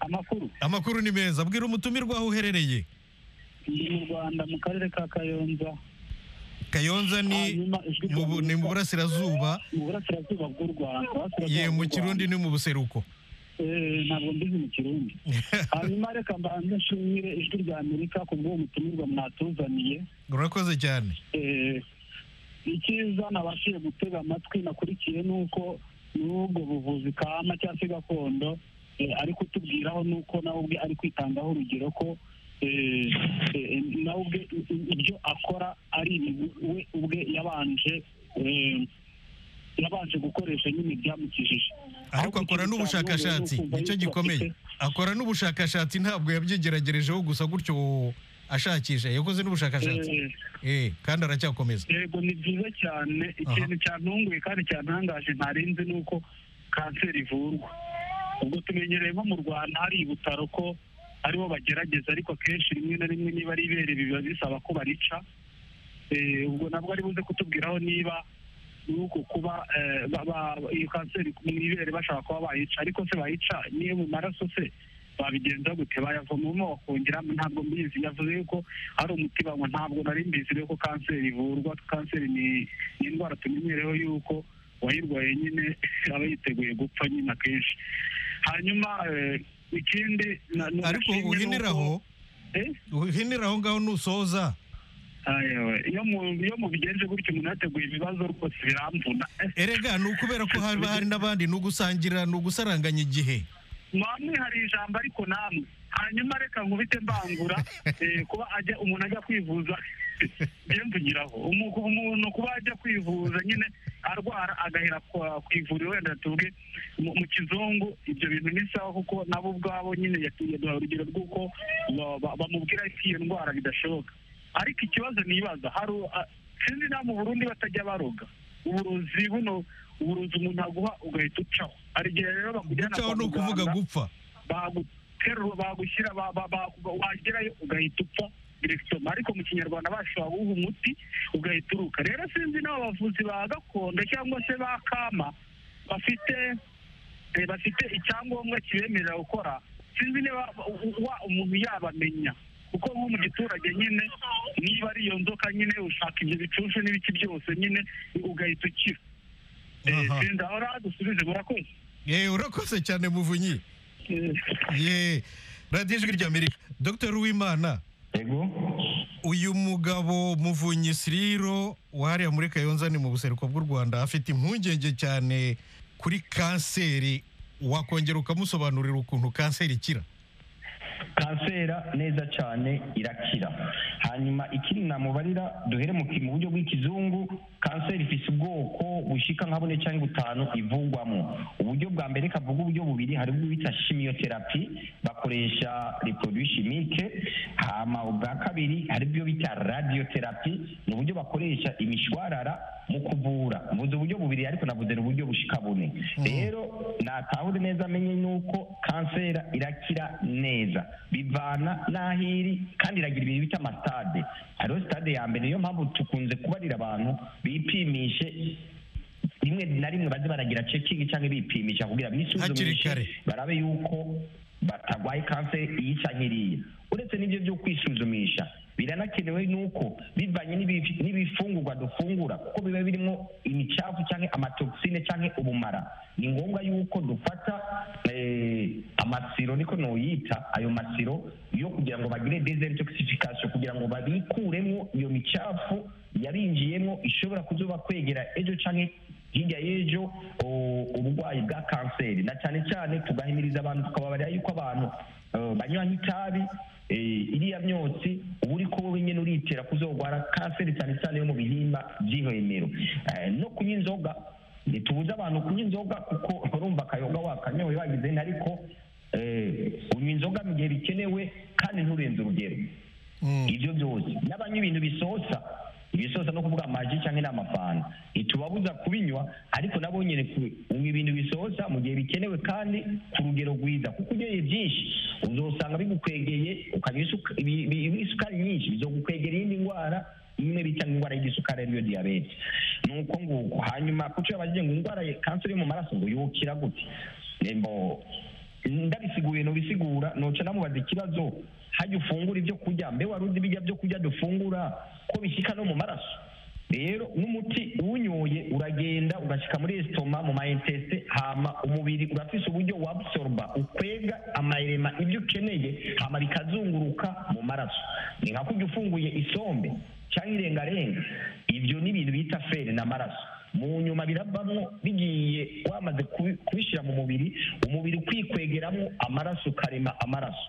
amakuru amakuru ni meza bwira umutumirwa aho uherereye ni mu rwanda mu karere ka kayonza kayonza ni hanyuma ijwi mu bu- ni mu burasirazuba mu burasirazuba bw'u rwanda ye Burasirazuba mu bw'u kirundi ni mu buseruko Eh, ntabwo mbizi mu kirundi hanyuma reka mbanze nshimire ijwi rya amerika ku bw'uwo mutumirwa mwatuzaniye urakoze cyane Eh, icyiza nabashije gutega amatwi nakurikiye ni uko n'ubwo buvuzi kama cyangwa se gakondo eh, ari kutubwiraho ni uko nawe ubwe ari kwitangaho urugero ko eh, eh, nawe ubwe i- i- ibyo akora ari ibintu we ubwe yabanje eh, yabanje gukoresha nyine byamukijije ariko akora n'ubushakashatsi nicyo gikomeye akora n'ubushakashatsi ntabwo yabyigeragerejeho gusa gutyo ashakisha yakoze n'ubushakashatsi Eh, eh kandi aracyakomeza yego ni byiza cyane ikintu cyantunguye kandi cyantangaje ntarinzi ni uko kanseri ivurwa ubwo tumenyereye nko mu rwanda hari ibutaro ko aribo bagerageza ariko akenshi rimwe na rimwe niba ari ibereye biba bisaba ko barica Eh, ubwo nabwo ari buze kutubwiraho niba nuko kuba eh, ba- ba- iyo kanseri mu ibere bashaka kuba bayica ariko se bayica niyo mu maraso se babigenza gute bayavomamo bakongeramo ntabwo mbizi yavuze yuko ari umuti banywa ntabwo nari mbizi rero ko kanseri ivurwa kanseri ni ni indwara tumenyereho yuko uwayirwaye nyine aba yiteguye gupfa nyine akenshi hanyuma eh, ikindi na- ni ariko agashimwe uhiniraho nuko- Eh? uhiniraho ngaho nusoza Ayewe, iyo mu- iyo mubigenje gutyo umuntu yateguye ibibazo rwose biramvuna erega ni ukubera ko haba hari n'abandi ni ugusangira ni ugusaranganya igihe mwamwe hari ijambo ariko namwe hanyuma reka nkubite mbangura eh, kuba ajya umuntu ajya kwivuza njye mvugiraho Umu- umuntu kuba ajya kwivuza nyine arwara agahera kwa- ku ivuriro wenda tuvuge mu mu kizungu ibyo bintu ni sawa kuko nabo ubwabo nyine yaduha urugero rw'uko ba- ba- bamubwira ko iyo ndwara bidashoboka ariko ikibazo nibaza hari a- sinzi nawe mu burundi batajya baroga uburozi buno uburozi umuntu aguha ugahita ucaho hari igihe rero bakujyana gucaho ni ukuvuga gupfa baguterura bagushyira ba- ba- ba- wagerayo ugahita upfa direkitoma ariko mu kinyarwanda bashobora guha umuti ugahita uruka rero sinzi n'abo bavuzi ba gakondo cyangwa se ba kama bafite eh, bafite icyangombwa kibemerera gukora sinzi niba u- u- wa- umuntu yabamenya kuko nko mu giturage nyine niba ari iyo nzoka nyine ushaka ibyo bicushu n'ibiki byose nyine ugahita ukira Eh, Aha. sinzi aho rero dusubize murakoze yewe urakoze cyane muvunyi ye radiyo ijwi ry'amerika dr uwimana yego uyu mugabo muvunyi siriro wahariya muri kayonza ni mu buseruko bw'u rwanda afite impungenge cyane kuri kanseri wakongera ukamusobanurira ukuntu kanseri ikira kansera neza cyane irakira hanyuma ikindi namubarira duhere mu ki- mu buryo bw'ikizungu kanseri ifite ubwoko bushika nka bune cyangwa butanu ivugwamo uburyo bwa mbere kavuga uburyo bubiri hari ubwo bita chimiotherapy bakoresha reproduit chimique hama ubwa kabiri hari ubwo bita radiotherapy ni uburyo bakoresha imishwarara mu kuvura mvuze uburyo bubiri ariko navuze ni uburyo bushika bune rero natahure neza amenye nuko kansera irakira neza bivana n'aho iri kandi iragira ibintu bita amasitade hariho sitade ya mbere niyo mpamvu tukunze kubarira abantu bipimishe rimwe na rimwe baze baragira cekingi cyangwa bipimisha kugira Hakiri bisuzumishe kare. barabe yuko batarwaye kanseri iyi cyangwa iriya uretse n'ibyo byo kwisuzumisha biranakenewe nuko bivanye n'ibi- n'ibifungurwa dufungura kuko biba birimo imicafu cyangwa amatoxine cyangwa ubumara ni ngombwa yuko dufata eh, amasiro niko noyita ayo masiro yo kugira ngo bagire desintoxification kugira ngo babikuremo iyo micafu yarinjiyemo ishobora kuzuba kwegera ejo cyangwa hirya y'ejo o- uburwayi bwa kanseri na cyane cyane tugahimiriza abantu tukababarira yuko abantu eh, banywa nk'itabi eh, iriya myotsi uba uri kuba nyine uritera kuzogwara kanseri cyane cyane yo mu bihimba by'ihwemero Eh, no kunywa inzoga ntitubuze abantu kunywa inzoga kuko urumva akayoga wakanyoye wagize nti ariko eh, unywa inzoga mu gihe bikenewe kandi nturenze urugero ibyo byose n'abanywa ibintu bisosa ibisosa no kuvuga amaji cyangwa n'amafanta ntitubabuza kubinywa ariko nabo nyine ku- unywa ibintu bisosa mu gihe bikenewe kandi ku rugero rwiza kuko unyoye byinshi uzosanga bigukwegeye ukanywa isuka- ibi- ibi- ibi- isukari nyinshi bizogukwegera iyindi ndwara imwe bita indwara y'igisukari ariyo diyabete ni uko nguko hanyuma kuco yabagiye ngo indwara ya kanseri yo mu maraso ngo yukira gute nembo ndabisiguye nobisigura noca namubaza ikibazo hajya ufungura ibyo kurya mbe wari uzi bijya byo kurya dufungura ko bishyika no mu maraso rero n'umuti uwunyoye uragenda ugashyika muri esitoma mu mayentesite hama umubiri urafise uburyo wabsorba ukwega amayirema ibyo ukeneye hama bikazunguruka mu maraso ni nka kurya ufunguye isombe cyangwa irengarenga ibyo ni ibintu bita feri n'amaraso mu nyuma biravamo bigiye wamaze kubi- kubishyira mu mubiri umubiri ukikwegeramo amaraso ukarema amaraso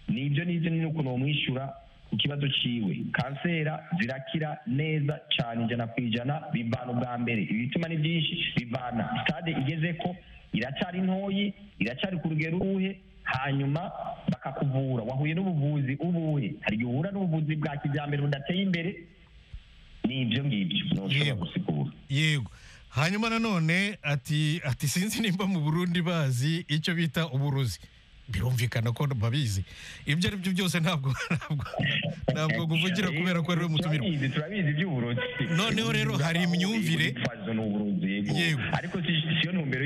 nibyo nibyo ni ukuntu bamwishyura ku kibazo ciwe kansera zirakira neza cyane ijana ku ijana bivana ubwa mbere ibituma ni byinshi bivana sitade igeze ko iracyari ntoyi iracyari ku rugero uruhe hanyuma bakakuvura wahuye n'ubuvuzi ubuhe hari igihe uhura n'ubuvuzi bwa kijyambere budateye imbere ni ibyo ngibyo ntushobora Yego. gusigura yego hanyuma nanone ati ati sinzi nimba mu burundi bazi icyo bita uburozi birumvikana ko babizi ibyo ari byo byose ntabwo ntabwo ntabwo kuvugira kubera ko ariwe mutumirwa turabizi turabizi iby'uburozi Noneho rero hari imyumvire- Urwitwazo ni uburozi yego Yego. ariko si- siyo ntumbero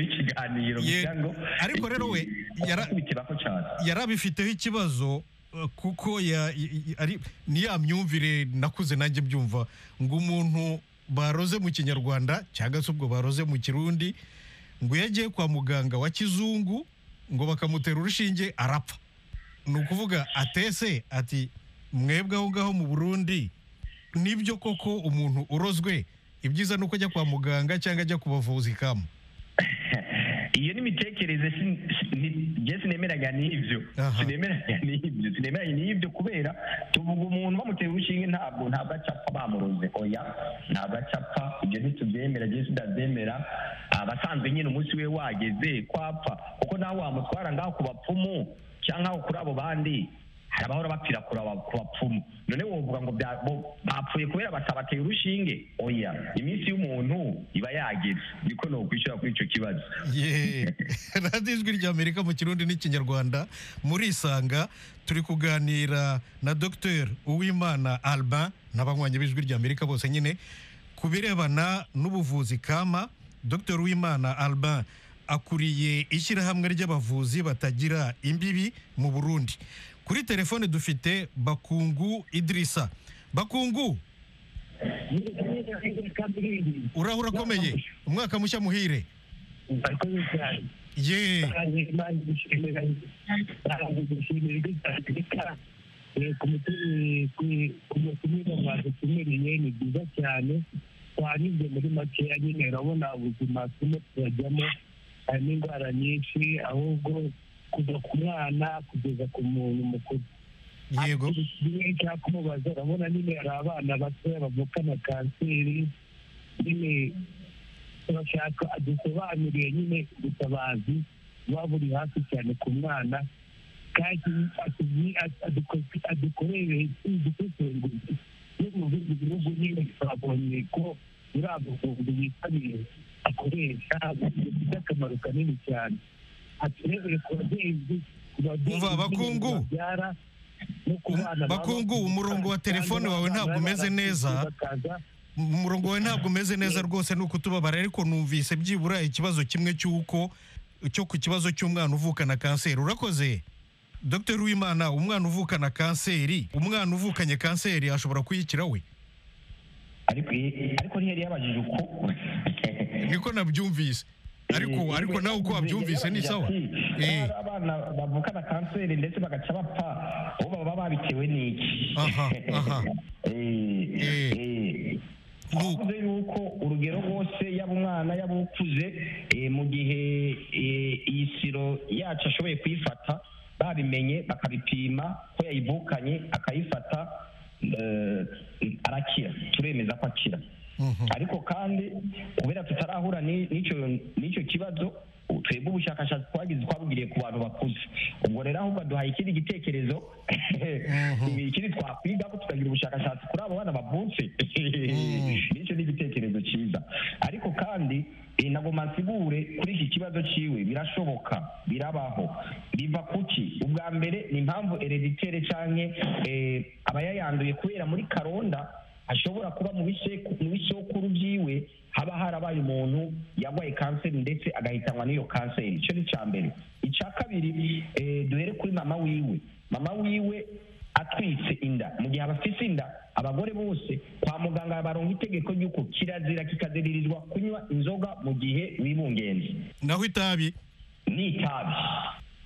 Yego. y'ikiganiro kugira ngo Ariko rero we, yara- yakubitiraho cyane yari abifiteho ikibazo eh, kuko ya- i- i- ari ni ya myumvire nakuze nanjye mbyumva ngo umuntu baroze mu kinyarwanda cyangwa se ubwo baroze mu kirundi ngo iyo agiye kwa muganga wa kizungu ngo bakamutera urushinge arapfa ni ukuvuga atese ati mwebwe aho ngaho mu burundi nibyo koko umuntu urozwe ibyiza ni uko ajya kwa muganga cyangwa ajya ku bavuzi kamu iyo ni imitekerereze si- si- ni- njye sinemeraga n'ibyo Aha. sinemeraga n'ibyo sinemeranye n'ibyo kubera tuvuga umuntu bamutera urushinge ntabwo ntabwo acapfa bamuroze oya ntabwo acapfa ibyo ntitubyemera njye sitabyemera abasanzwe nyine umunsi we wageze kwapfa kuko nawe wamutwara ngaho ku bapfumu cyangwa aho kuri abo bandi hari abahora bapfira kuri aba- ku bapfumu none wovuga ngo bya- bo- bapfuye kubera batabateye urushinge oya iminsi y'umuntu iba yageze niko nokwishyura kuri icyo kibazo Yeee radiyo ijwi ry'amerika mu kirundi n'ikinyarwanda murisanga turi kuganira na dr uwimana alba n'abanywanyi b'ijwi ry'amerika bose nyine ku birebana n'ubuvuzi kama dr uwimana alba akuriye ishyirahamwe ry'abavuzi batagira imbibi mu burundi kuri telefone dufite bakungu idirisa bakungu urahura akomeye umwaka mushya muhire murakoze cyane yeee kumutumira badutumiriye ni byiza cyane twanyuze muri makeya nyine urabona ubuzima turimo turajyamo hari n'indwara nyinshi ahubwo kuva ku mwana kugeza ku muntu mukuru yego kimwe cya kumubaza urabona nyine hari abana batoya bavukana kanseri nyine turashaka dusobanuriye nyine ubutabazi buba buri hafi cyane ku mwana kandi atubwi- at- aduko- adukorere udutesenguzi no mu bindi bihugu nyine twabonye ko muri amavumbi yitabiriye akoresha bifite akamaro kanini cyane aturebere ku babyeyi ku babyeyi Umva, Bakungu. babyara no ku bana baba- Bakungu, umurongo wa telefone wawe ntabwo umeze neza. bakaza umurongo wawe ntabwo umeze neza rwose ni ukutubabara ariko numvise byibura ikibazo kimwe cy'uko cyo ku kibazo cy'umwana uvukana kanseri urakoze dr wimana umwana uvukana kanseri umwana uvukanye kanseri ashobora kuyikira we ariko i- ariko ntiyari yabajije uko niko nabyumvise ariko Eh, ariko nawe uko wabyumvise ni sawa Yababajije ati, Eh, "Hari abana bavukana kanseri ndetse bagaca bapfa ubu baba babitewe n'iki Aha, aha. Eh, Eh. eh. Nuko. twavuze yuko urugero rwose yaba umwana yaba ukuze eh, mu gihe eh, iyi siro yacu ashoboye kuyifata babimenye bakabipima ko yayivukanye akayifata eh, arakira turemeza ko akira mhm. ariko kandi kubera tutarahura ni- n'icyo n'icyo kibazo twebwe ubushakashatsi twagize twabugiriye ku bantu bakuze ubwo rero ahubwo duhaye ikindi gitekerezo ikindi twakwigaho tukagira ubushakashatsi kuri abo bana bavutse nicyo ni igitekerezo cyiza ariko kandi eh, nagomba nsigure kuri iki kibazo cyiwe birashoboka birabaho biva kuki ubwa mbere ni impamvu hereditere canke eh, abayayanduye kubera muri karonda ashobora kuba mu biseku- mu bisekuru byiwe haba harabaye umuntu yarwaye kanseri ndetse agahitanwa n'iyo kanseri icyo ni icya mbere icya kabiri eh, duhere kuri mama wiwe mama wiwe atwitse inda mu gihe abafite inda abagore bose kwa muganga baronka itegeko ry'uko kirazira kikaziririzwa kunywa inzoga mu gihe bibungenze naho itabi ni itabi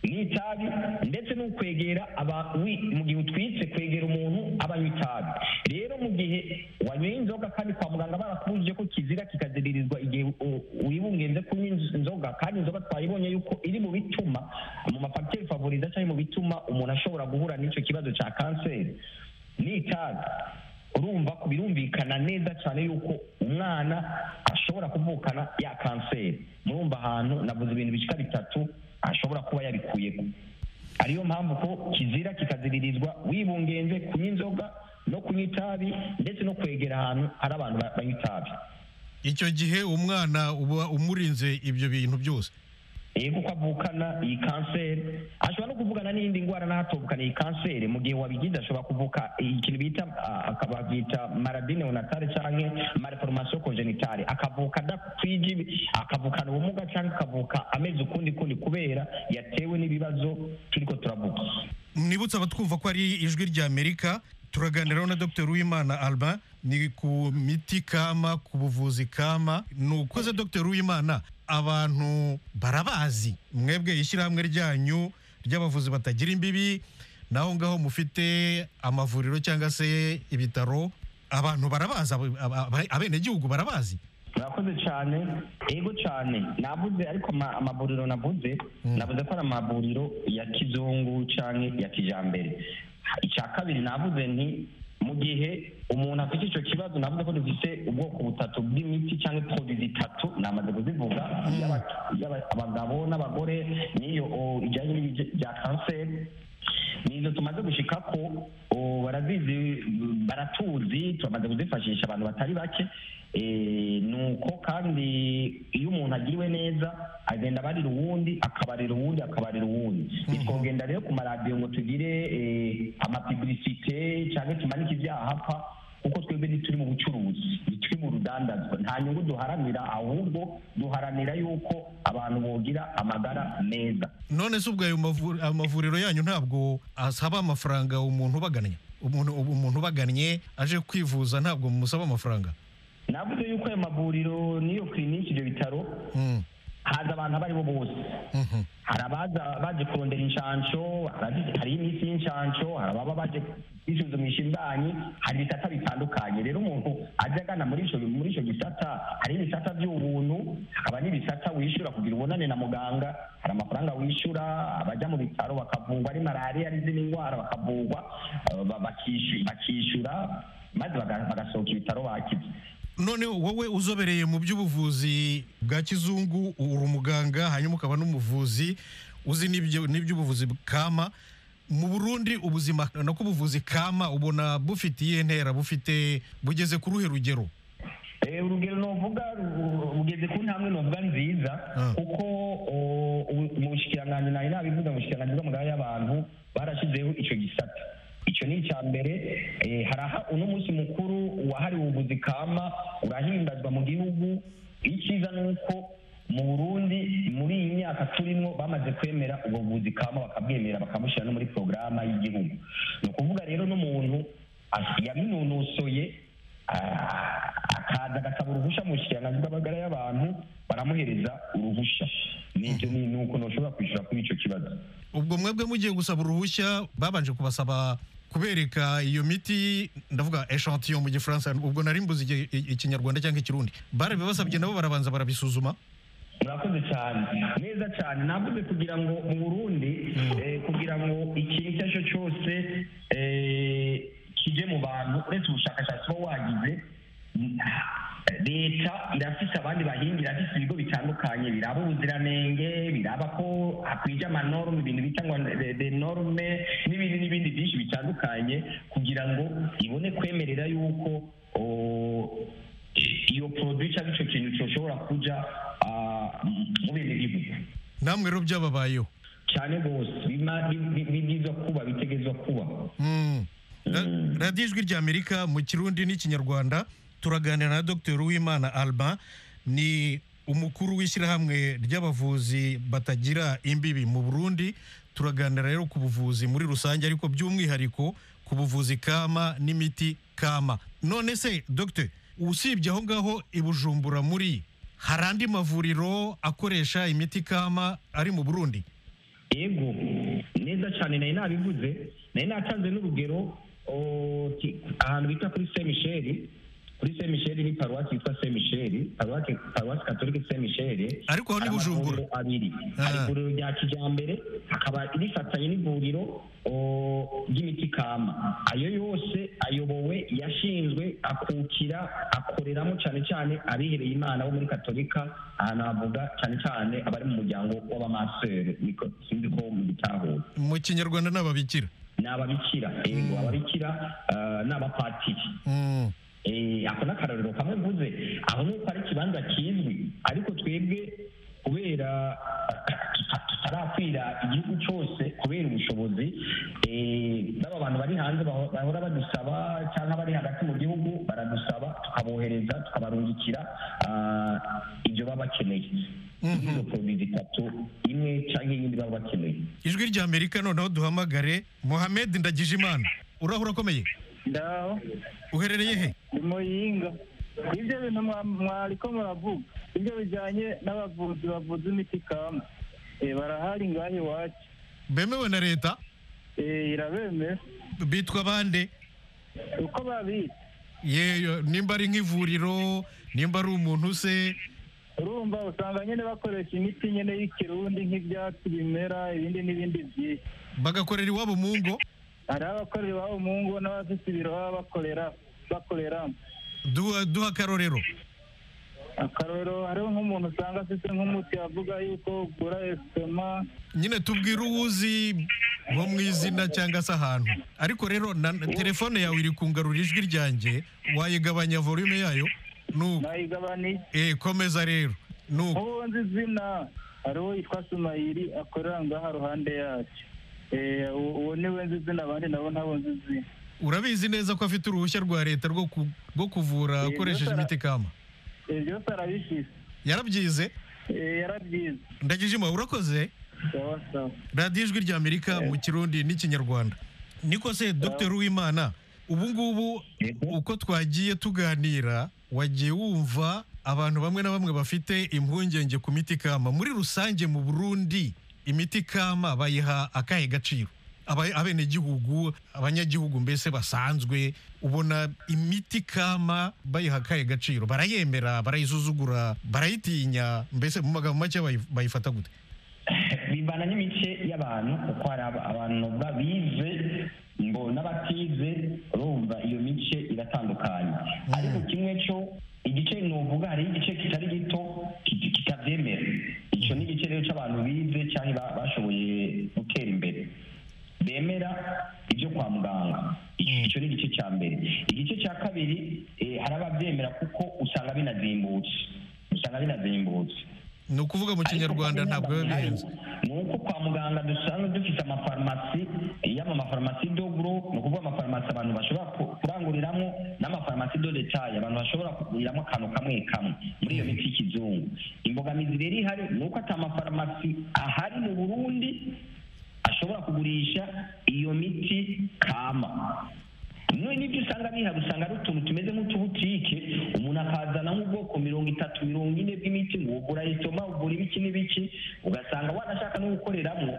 ni itabi ndetse no kwegera aba wi- mu gihe utwitse kwegera umuntu abanywa itabi rero mu gihe wanyweye inzoga kandi kwa muganga barakubujije ko kizira kikaziririzwa igihe u- wibungenze kunywa inz- inzoga kandi inzoga twayibonye yuko iri mu bituma mu mafagiteri favoriza cyangwa mu bituma umuntu ashobora guhura n'icyo kibazo cya kanseri ni itabi urumva ko birumvikana neza cyane yuko umwana ashobora kuvukana ya kanseri murumva ahantu navuze ibintu bishika bitatu ashobora kuba yabikuyemo ariyo mpamvu ko kizira kikaziririzwa wibungenze kunywa inzoga no kunywa itabi ndetse no kwegera ahantu hari abantu ba- banywa itabi icyo gihe umwana uba umurinze ibyo bintu byose eh kuko avukana iyi kanseri ashobora no kuvugana n'iyindi ndwara n'ahatuvukana iyi kanseri mu gihe wabigize ashobora kuvuka ikintu bita ah, aka- babyita maradine onatale canke malformation congenitale akavuka adakwije ibi- akavukana ubumuga canke akavuka amezi ukundi kundi kubera yatewe n'ibibazo turiko turavuga mwibutse abatwumva ko ari ijwi ry'amerika turaganiraho na dr uwimana alba ni ku miti kama ku buvuzi kama ni ukoze dr uwimana abantu barabazi mwebwe ishyirahamwe ryanyu ry'abavuzi batagira imbibi naho ngaho mufite amavuriro cyangwa se ibitaro abantu barabazi abo- aba- aba- abenegihugu barabazi murakoze cyane yego cyane navuze ariko ama- amavuriro navuze navuze ko ari amavuriro ya kizungu cyangwa ya kijyambere icya kabiri navuze nti mu gihe umuntu afite icyo kibazo navuze ko dufite ubwoko butatu bw'imiti cyangwa produit zitatu namaze kuzivuga iy'aba- iy'aba- abagabo n'abagore n'iyo o, ijyanye n'ibijya- bya kanseri nizo tumaze gushika ko o, barazizi baratuzi turamaze kuzifashisha abantu batari bake Eh, nuko kandi iyo umuntu agiriwe neza agenda abarira uwundi akabarira uwundi akabarira uwundi ntitwogenda rero ku maradiyo ngo tugire eh, amapibilisite cyangwa tumanike ibyahapfa kuko twebwe ntituri mu bucuruzi ntituri mu rudandazwa nta nyungu duharanira ahubwo duharanira yuko abantu bogira amagara meza none se ubwo ayo mavu- ayo mavuriro yanyu ntabwo asaba amafaranga umuntu ubagannye umuntu umuntu ubagannye aje kwivuza ntabwo musaba amafaranga navuze yuko ayo mavuriro n'iyo kiriniki ibyo bitaro Mm, haza abantu abo ari bo bose mhm. hari abaza baje kurondera inshansho abazi- hari iminsi y'inshansho hari ababa baje kwisuzumisha imbanyi hari ibisata bitandukanye rero umuntu ajya agana muri ico muri ico gisata hari ibisata by'ubuntu hakaba n'ibisata wishyura kugira ubonane na muganga hari amafaranga wishyura abajya mu bitaro bakavurwa ari malariya ari izindi ndwara bakavurwa eh, ba- bakishu- bakishyura maze baga- bagasohoka ibitaro bakize none wowe uzobereye mu by'ubuvuzi bwa kizungu uri umuganga hanyuma ukaba n'umuvuzi uzi n'ibyo- n'iby'ubuvuzi kama mu burundi ubuzima nako ubuvuzi kama ubona bufite iyihe ntera bufite bugeze ku ruhe rugero Eh, urugero novuga ru- rugeze ku ntambwe novuga nziza Ah. kuko o, ubu- mu bushikiranganji nayo nabivuga mu bushikiranganji bw'amagara y'abantu barashyizeho icyo gisata icyo ni icya mbere eh, haraha uno munsi mukuru wahariwe ubuvuzi kama urahimbazwa mu gihugu icyiza ni uko mu burundi muri iyi myaka turimo bamaze kwemera ubwo buvuzi kama bakabwemera bakabushyira no muri porogaramu y'igihugu ni ukuvuga rero n'umuntu as- yabinonosoye Ah, akaza agasaba uruhushya mu bushikiranganji bw'amagara y'abantu baramuhereza uruhushya nibyo ni ni ukuntu bashobora kwishyura kuri icyo kibazo ubwo mwebwe mugiye gusaba uruhushya babanje kubasaba kubereka iyo miti ndavuga echantion mu gifaransa ubwo nari mbuze igi- i- ikinyarwanda cyangwa ikirundi barabibasabye nabo barabanza barabisuzuma murakoze cyane neza cyane navuze kugira ngo mu burundi eh, kugira ngo ikintu icyo ari cyo cyose eh, kije mu bantu uretse ubushakashatsi uba wagize mm, leta irafise abandi bahinga irafise ibigo bitandukanye biraba ubuziranenge biraba ko hakwije amanorme ibintu bita ngo de- de norme n'ibindi n'ibindi byinshi bitandukanye kugira ngo ibone kwemerera yuko o, iyo produit cyangwa icyo kintu cyoshobora kuja ah, mu bindi gihugu namwe rero byababayeho cyane rwose bima- bi- bi- bibwirizwa kuba bitegerezwa kuba Mm. Ra- Mm. radiyo ijwi ry'amerika mu kirundi n'ikinyarwanda turaganira na dr uwimana alba ni umukuru w'ishyirahamwe ry'abavuzi batagira imbibi mu burundi turaganira rero ku buvuzi muri rusange ariko by'umwihariko ku buvuzi kama n'imiti kama none se dr usibye aho ngaho i bujumbura muri hari andi mavuriro akoresha imiti kama ari mu burundi yego neza cyane nari nabivuze nari natanze n'urugero o, ki- ahantu bita kuri saint michel kuri saint michel ni paruwasi yitwa saint michel paruwasi paruwasi katolike saint michel Ariko aho ni hari Bujumbura. amavuriro abiri hari Ah. ivuriro rya kijyambere hakaba rifatanye n'ivuriro o, ry'imiti kama ayo yose ayobowe yashinzwe akukira akoreramo cyane cyane abihereye imana bo muri katolika ahantu havuga cyane cyane abari mu muryango w'abamasere niko sinzi ko mubitahura mu kinyarwanda n'ababikira ni ababikira yego ababikira ah, ni abapatiri Mm. Eh, ako ni akarorero kamwe mvuze aho ni uko ari ikibanza kizwi ariko twebwe kubera tutarapfira igihugu cyose kubera ubushobozi eh, n'aba bantu bari hanze baho- bahora badusaba cyangwa bari hagati mu gihugu baradusaba tukabohereza tukabarungikira ah, ibyo baba bakeneye izo poroduwi zitatu imwe cyangwa iyindi baba bakeneye ijwi rya amerika noneho duhamagare mohamed ndagijimana urahura akomeye ndaho uherereye he ni muyinga ibyo bintu mwa- mwariko muravuga ibyo bijyanye n'abavuzi bavuza imiti kama Eh, barahari ngaho iwacu bemewe na leta Eh, irabemera bitwa bande uko babita yeyo nimba ari nk'ivuriro nimba ari umuntu se urumva usanga nyine bakoresha imiti nyine y'ikirundi nk'ibyatsi bimera ibindi n'ibindi byinshi bagakorera iwabo mu ngo hari abakorera iwabo mu ngo n'abafite ibiro baba bakorera bakoreramo duha duha akarorero akarorero hariho nk'umuntu usanga afite nk'umuti avuga yuko ugura esitoma nyine tubwire uwuzi nko mu izina cyangwa se ahantu ariko rero na telefone yawe iri kungarura ijwi ryanjye wayigabanya volume yayo nuko nayigabaniye eh komeza rero nuko nk'ubu nzi izina hari uwo yitwa sumayiri akorera ngaha ruhande yacu Eh, uwo uwo niwe nzi izina abandi nabo ntabo nzi izina urabizi neza ko afite uruhushya rwa leta rwo ku- rwo kuvura Eh, akoresheje byose ara- imiti kama Eh, byose arabishyira yarabyize yarabyize ndagijima urakoze sawa sawa radiyo ijwi rya amerika mu kirundi n'ikinyarwanda niko se dr uwimana ubu ngubu uko twagiye tuganira wagiye wumva abantu bamwe na bamwe bafite impungenge ku miti kama muri rusange mu burundi imiti kama bayiha akahe gaciro Aba- abenegihugu abanyagihugu mbese basanzwe ubona imiti kama bayiha akahe gaciro barayemera barayisuzugura barayitinya mbese mu magambo make bayi- bayifata gute bivana n'imice y'abantu kuko hari aba- abantu babize ngo n'abatize urumva iyo mice iratandukanye ariko kimwe cyo igice nuvuga hariho igice kitari gito kit- kitabyemera icyo ni igice rero cy'abantu bize cyangwa ba- bashoboye gutera imbere bemera ibyo kwa muganga icyo ni igice cya mbere igice cya kabiri eh, hari ababyemera kuko usanga binazimbutse usanga binazimbutse ni ukuvuga mu kinyarwanda ntabwo biba bihenze ni uko kwa muganga dusanzwe dufite amafarumasi yaba amafarumasi dogro ni ukuvuga amafarumasi abantu bashobora ku- kuranguriramo n'amafarumasi do detaye abantu bashobora kuguriramo akantu kamwe kamwe muri iyo miti y'ikizungu imbogamizi rero ihari ni uko ata mafarumasi ahari mu burundi ashobora kugurisha iyo miti kama none n'ibyo usanga bihari usanga ari utuntu tumeze nk'utubutike umuntu akazana nk'ubwoko mirongo itatu mirongo ine bw'imiti ngo ugura esitoma ugura ibiki n'ibiki ugasanga wanashaka no gukoreramo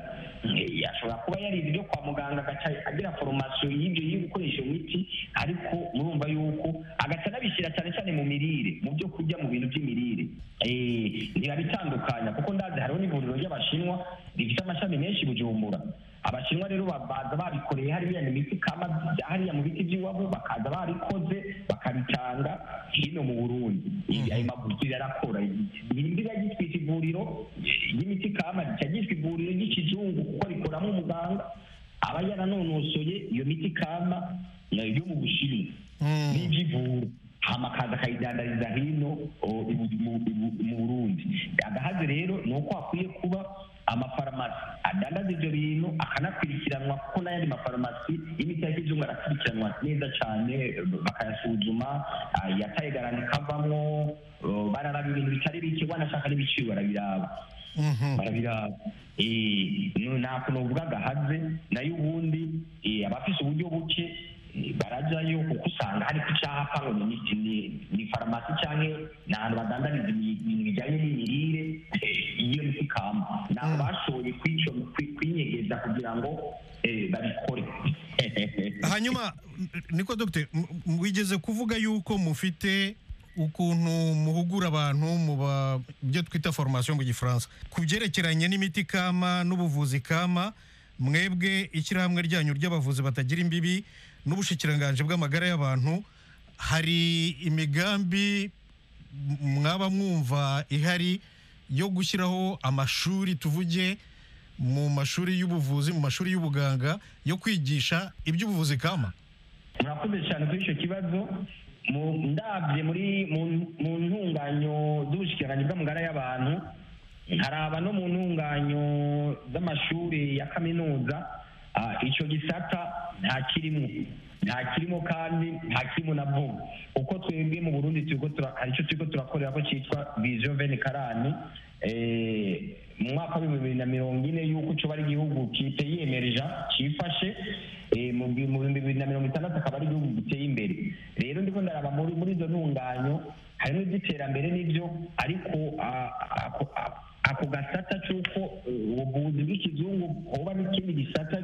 eh, ashobora kuba yarize ibyo kwa muganga agaca agira foromasiyo y'ibyo yo gukoresha iyo miti ariko murumva yuko agaca anabishyira cyane cyane mu mirire mu byo kurya mu bintu by'imirire Eh, ntibabitandukanya kuko ndazi hariho n'ivuriro ry'abashinwa rifite amashami menshi i bujumbura abashinwa rero ba- baza babikoreye hariya ni imiti kama bya hariya mu biti by'iwabo bakaza barikoze bakabitanga hino mu burundi Ibi- ayo maguriro arakora imbiga gitwita ivuriro ry'imiti kama rica ryitwa ivuriro ry'ikizungu kuko rikoramo umuganga aba yaranonosoye iyo miti kama eh, yo mu bushinwa n'ibyo ivura hama akaza akayidandariza hino o, i- mu mu- mu burundi agahaze rero ni uko hakwiye kuba amafarumasi adandaza ibyo bintu akanakurikiranwa kuko n'ayandi mafarumasi y'imiti ya kizungu arakurikiranwa neza cyane bakayasuzuma ah, yataye garanti ikavamo oh, bararaba ibintu bitari bike wanashaka n'ibiciro barabiraba Mhm. barabiraba Eh, nu- nta kuntu uvuga agahaze nayo ubundi eh, abafise uburyo buke eh, barajyayo kuko usanga hari ku cyapa ngo ni- ni- ni- ni farumasi cyangwa ni ahantu badandariza ibi- ibintu bijyanye n'imirire eh, iyo ni kama ntabwo bashoboye kwico- kwi- kwinyegeza kugira ngo eh, babikore hanyuma niko dogite wigeze kuvuga yuko mufite ukuntu muhugura abantu mu ba- byo twita foromasiyo mu gifaransa ku byerekeranye n'imiti kama n'ubuvuzi kama mwebwe ishyirahamwe ryanyu ry'abavuzi batagira imbibi n'ubushikiranganji bw'amagara y'abantu hari imigambi m- mwaba mwumva ihari yo gushyiraho amashuri tuvuge mu mashuri y'ubuvuzi mu mashuri y'ubuganga yo kwigisha iby'ubuvuzi kama murakoze cyane kuri icyo kibazo mu- ndabye muri mu- mu ntunganyo z'ubushikiranganje bw'amagara y'abantu nkaraba no mu ntunganyo z'amashuri ya kaminuza ah, ico gisata nta kirimo nta kirimo kandi nta kirimo na vuba uko twebwe mu burundi turiko tura- hari ico turiko turakorera ko citwa vision veni karani eh, mu mwaka w'ibihumbi bibiri na mirongo ine y'uko coba ari igihugu kiteye yemereja cifashe eh, mu bi- mu bihumbi bibiri na mirongo itandatu akaba ari igihugu giteye imbere rero ndiko ndaraba muri muri izo ntunganyo harimo iby'iterambere n'ibyo ariko ah, ako ako- ako gasata c'uko eh, ubuvuzi bw'ikizungu hoba n'ikindi gisata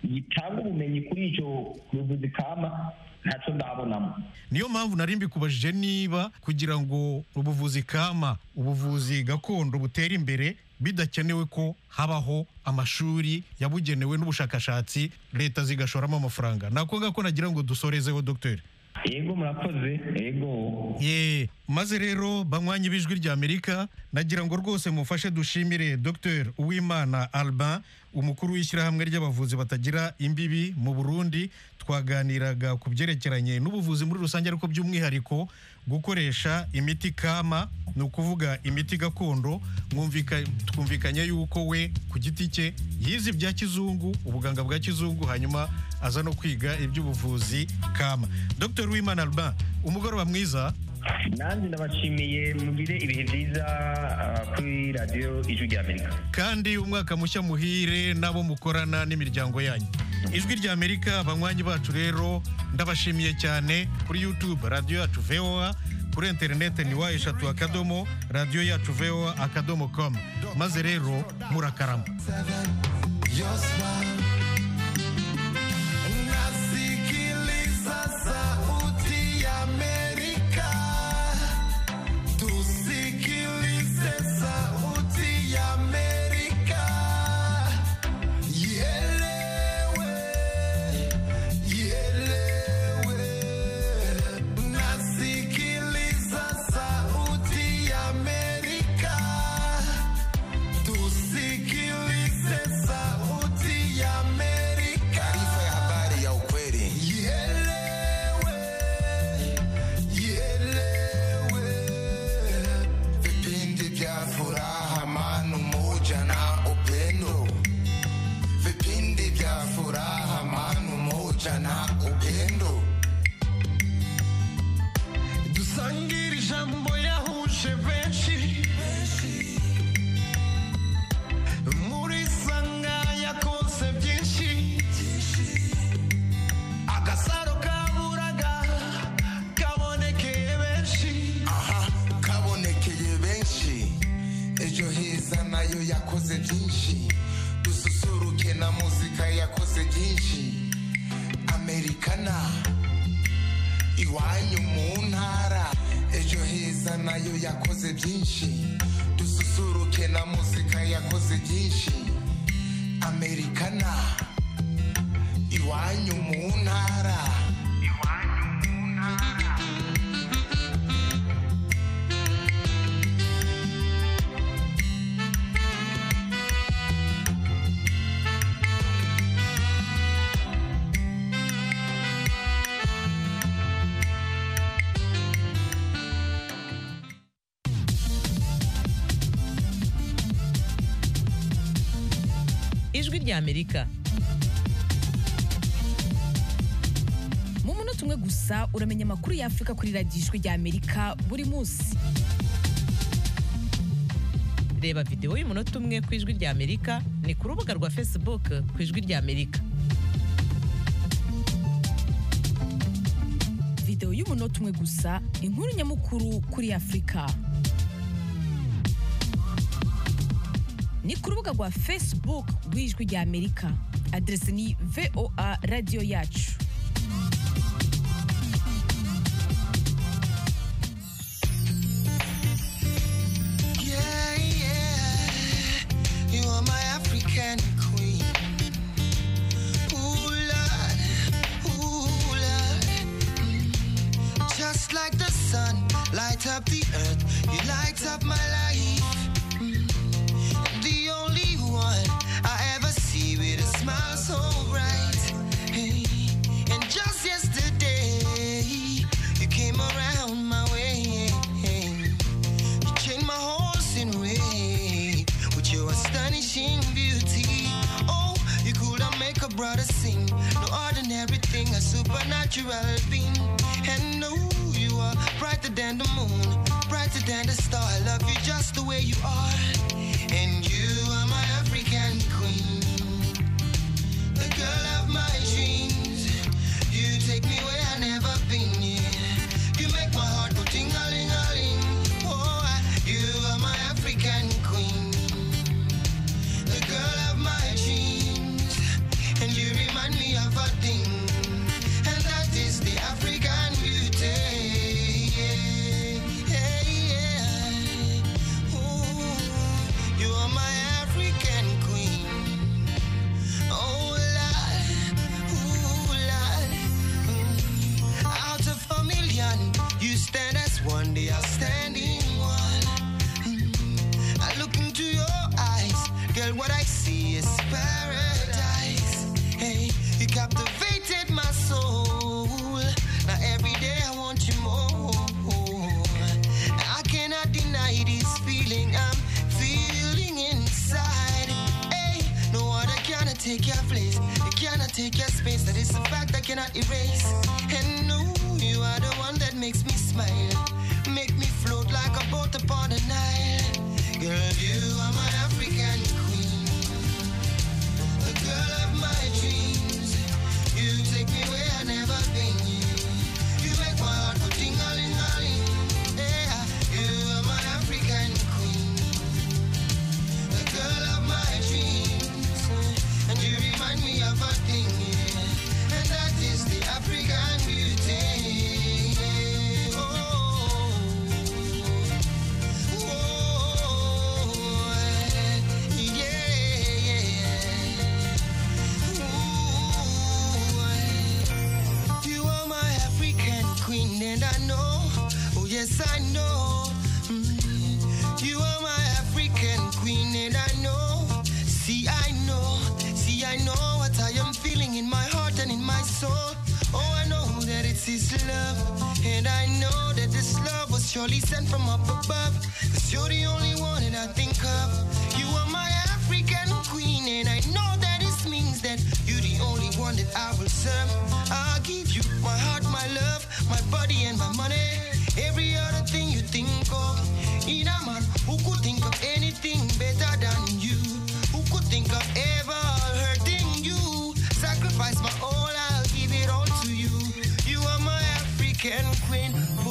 gitanga ubumenyi kuri ico buvuzi kama ntaco ndabonamo niyo mpamvu nari mbikubajije niba kugira ngo ubuvuzi kama ubuvuzi gakondo butere imbere bidakenewe ko habaho amashuri yabugenewe n'ubushakashatsi leta zigashoramo amafaranga nakonga ko nagira ngo dusorezeho dogiteri yego murakoze yego ye maze rero banywanyi b'ijwi ry'amerika nagira ngo rwose mufashe dushimire dr uwimana albin umukuru w'ishyirahamwe ry'abavuzi batagira imbibi mu burundi twaganiraga ku byerekeranye n'ubuvuzi muri rusange ariko by'umwihariko gukoresha imiti kama ni ukuvuga imiti gakondo mwumvika- twumvikanye yuko we ku giti cye yize ibya kizungu ubuganga bwa kizungu hanyuma aza no kwiga iby'ubuvuzi kama dr wimana albin umugoroba mwiza nanjye ndabashimiye mugire ibihe byiza ah, kuri radiyo ijwi rya amerika kandi umwaka mushya muhire n'abo mukorana n'imiryango yanyu ijwi rya amerika abanywanyi bacu rero ndabashimiye cyane kuri youtube radiyo yacu voa kuri interinete ni wa eshatu akadomo radiyo yacu voa akadomo komu maze rero murakarama Nasikiliza sauti ya Amerika. Tusikilize sauti ya Amerika. Ielewe, ielewe. Nasikiliza sauti ya Amerika. Tusikilize sauti ya Amerika. Taarifa ya habari ya ukweli. Ielewe, ielewe. Vipindi vya furaha, amani, umoja na upendo. Vipindi vya furaha, amani, umoja na upendo. Tusangiri jambo yahuje benshi muri sanga yakoze byinshi agasaro kaburaga kabonekeye benshi aha kabonekeye benshi ejo heza nayo yakoze byinshi dususuruke na muzika yakoze byinshi amerikana iwanyu mu ntara ejo heza nayo yakoze byinshi dususuruke na muzika yakoze byinshi amerikana iwanyu mu ntara iwanyu mu ntara ijwi rya amerika mu munota umwe gusa uramenya amakuru ya afurika kuri radiyo ijwi rya amerika buri munsi reba videwo y'umunota umwe ku ijwi rya amerika ni ku rubuga rwa facebook ku ijwi rya amerika videwo y'umunota umwe gusa inkuru nyamukuru kuri afurika ni ku rubuga rwa facebook rw'ijwi rya amerika aderesi ni voa radiyo yacu Yeah, yeah, you are my African queen. Ooh, Lord, ooh, Lord. Mm. Just like the sun, light up the earth, you light up my life. Mm. The only one I ever see with a smile so bright. Hey, natural beam. And know you are brighter than the moon, brighter than the star. I love you just the way you are. And you are my African queen, the girl of my dreams. You take me where I never been. Yeah. You make my heart go ting a ling a ling. Oh, I- you are my African queen, the girl of my dreams. And you remind me of a thing, and that is the African beauty. Yeah, yeah. Ooh, you are my African queen. Oh, Lord, ooh, Lord. Mm. Out of a million, you stand as one, the outstanding one. Mm. I look into your eyes, girl, what I see is paradise. Hey, you captivated my soul. Now every day I want you more. I cannot deny this feeling I'm feeling inside. Hey, no other cannot take your place. You cannot take your space. That is a fact I cannot erase. And no, you are the one that makes me smile. Make me float like a boat upon the Nile. Girl, you are my African queen. The girl of my dreams. You take me where I never been. You make my heart go ting-a-ling-a-ling. Yeah, you are my African queen. The girl of my dreams. And you remind me of a thing, yeah. And that is the African beauty. Oh, oh, yeah, yeah. Ooh, you are my African queen, and I know, oh yes, I know. Mm. You are my African queen, and I know. See, I know, see, I know what I am feeling in my heart and in my soul. Oh, I know that it's His love, and I know that this love was surely sent from up above. Cause you're the only one that I think of. You are my African queen, and I know that it means that you're the only one that I will serve. I'll give you my heart, my love, my body, and my money. Every other thing you think of. In a man who could think of anything better than you, who could think of ever hurting you. Sacrifice my all, I'll give it all to you. You are my African queen.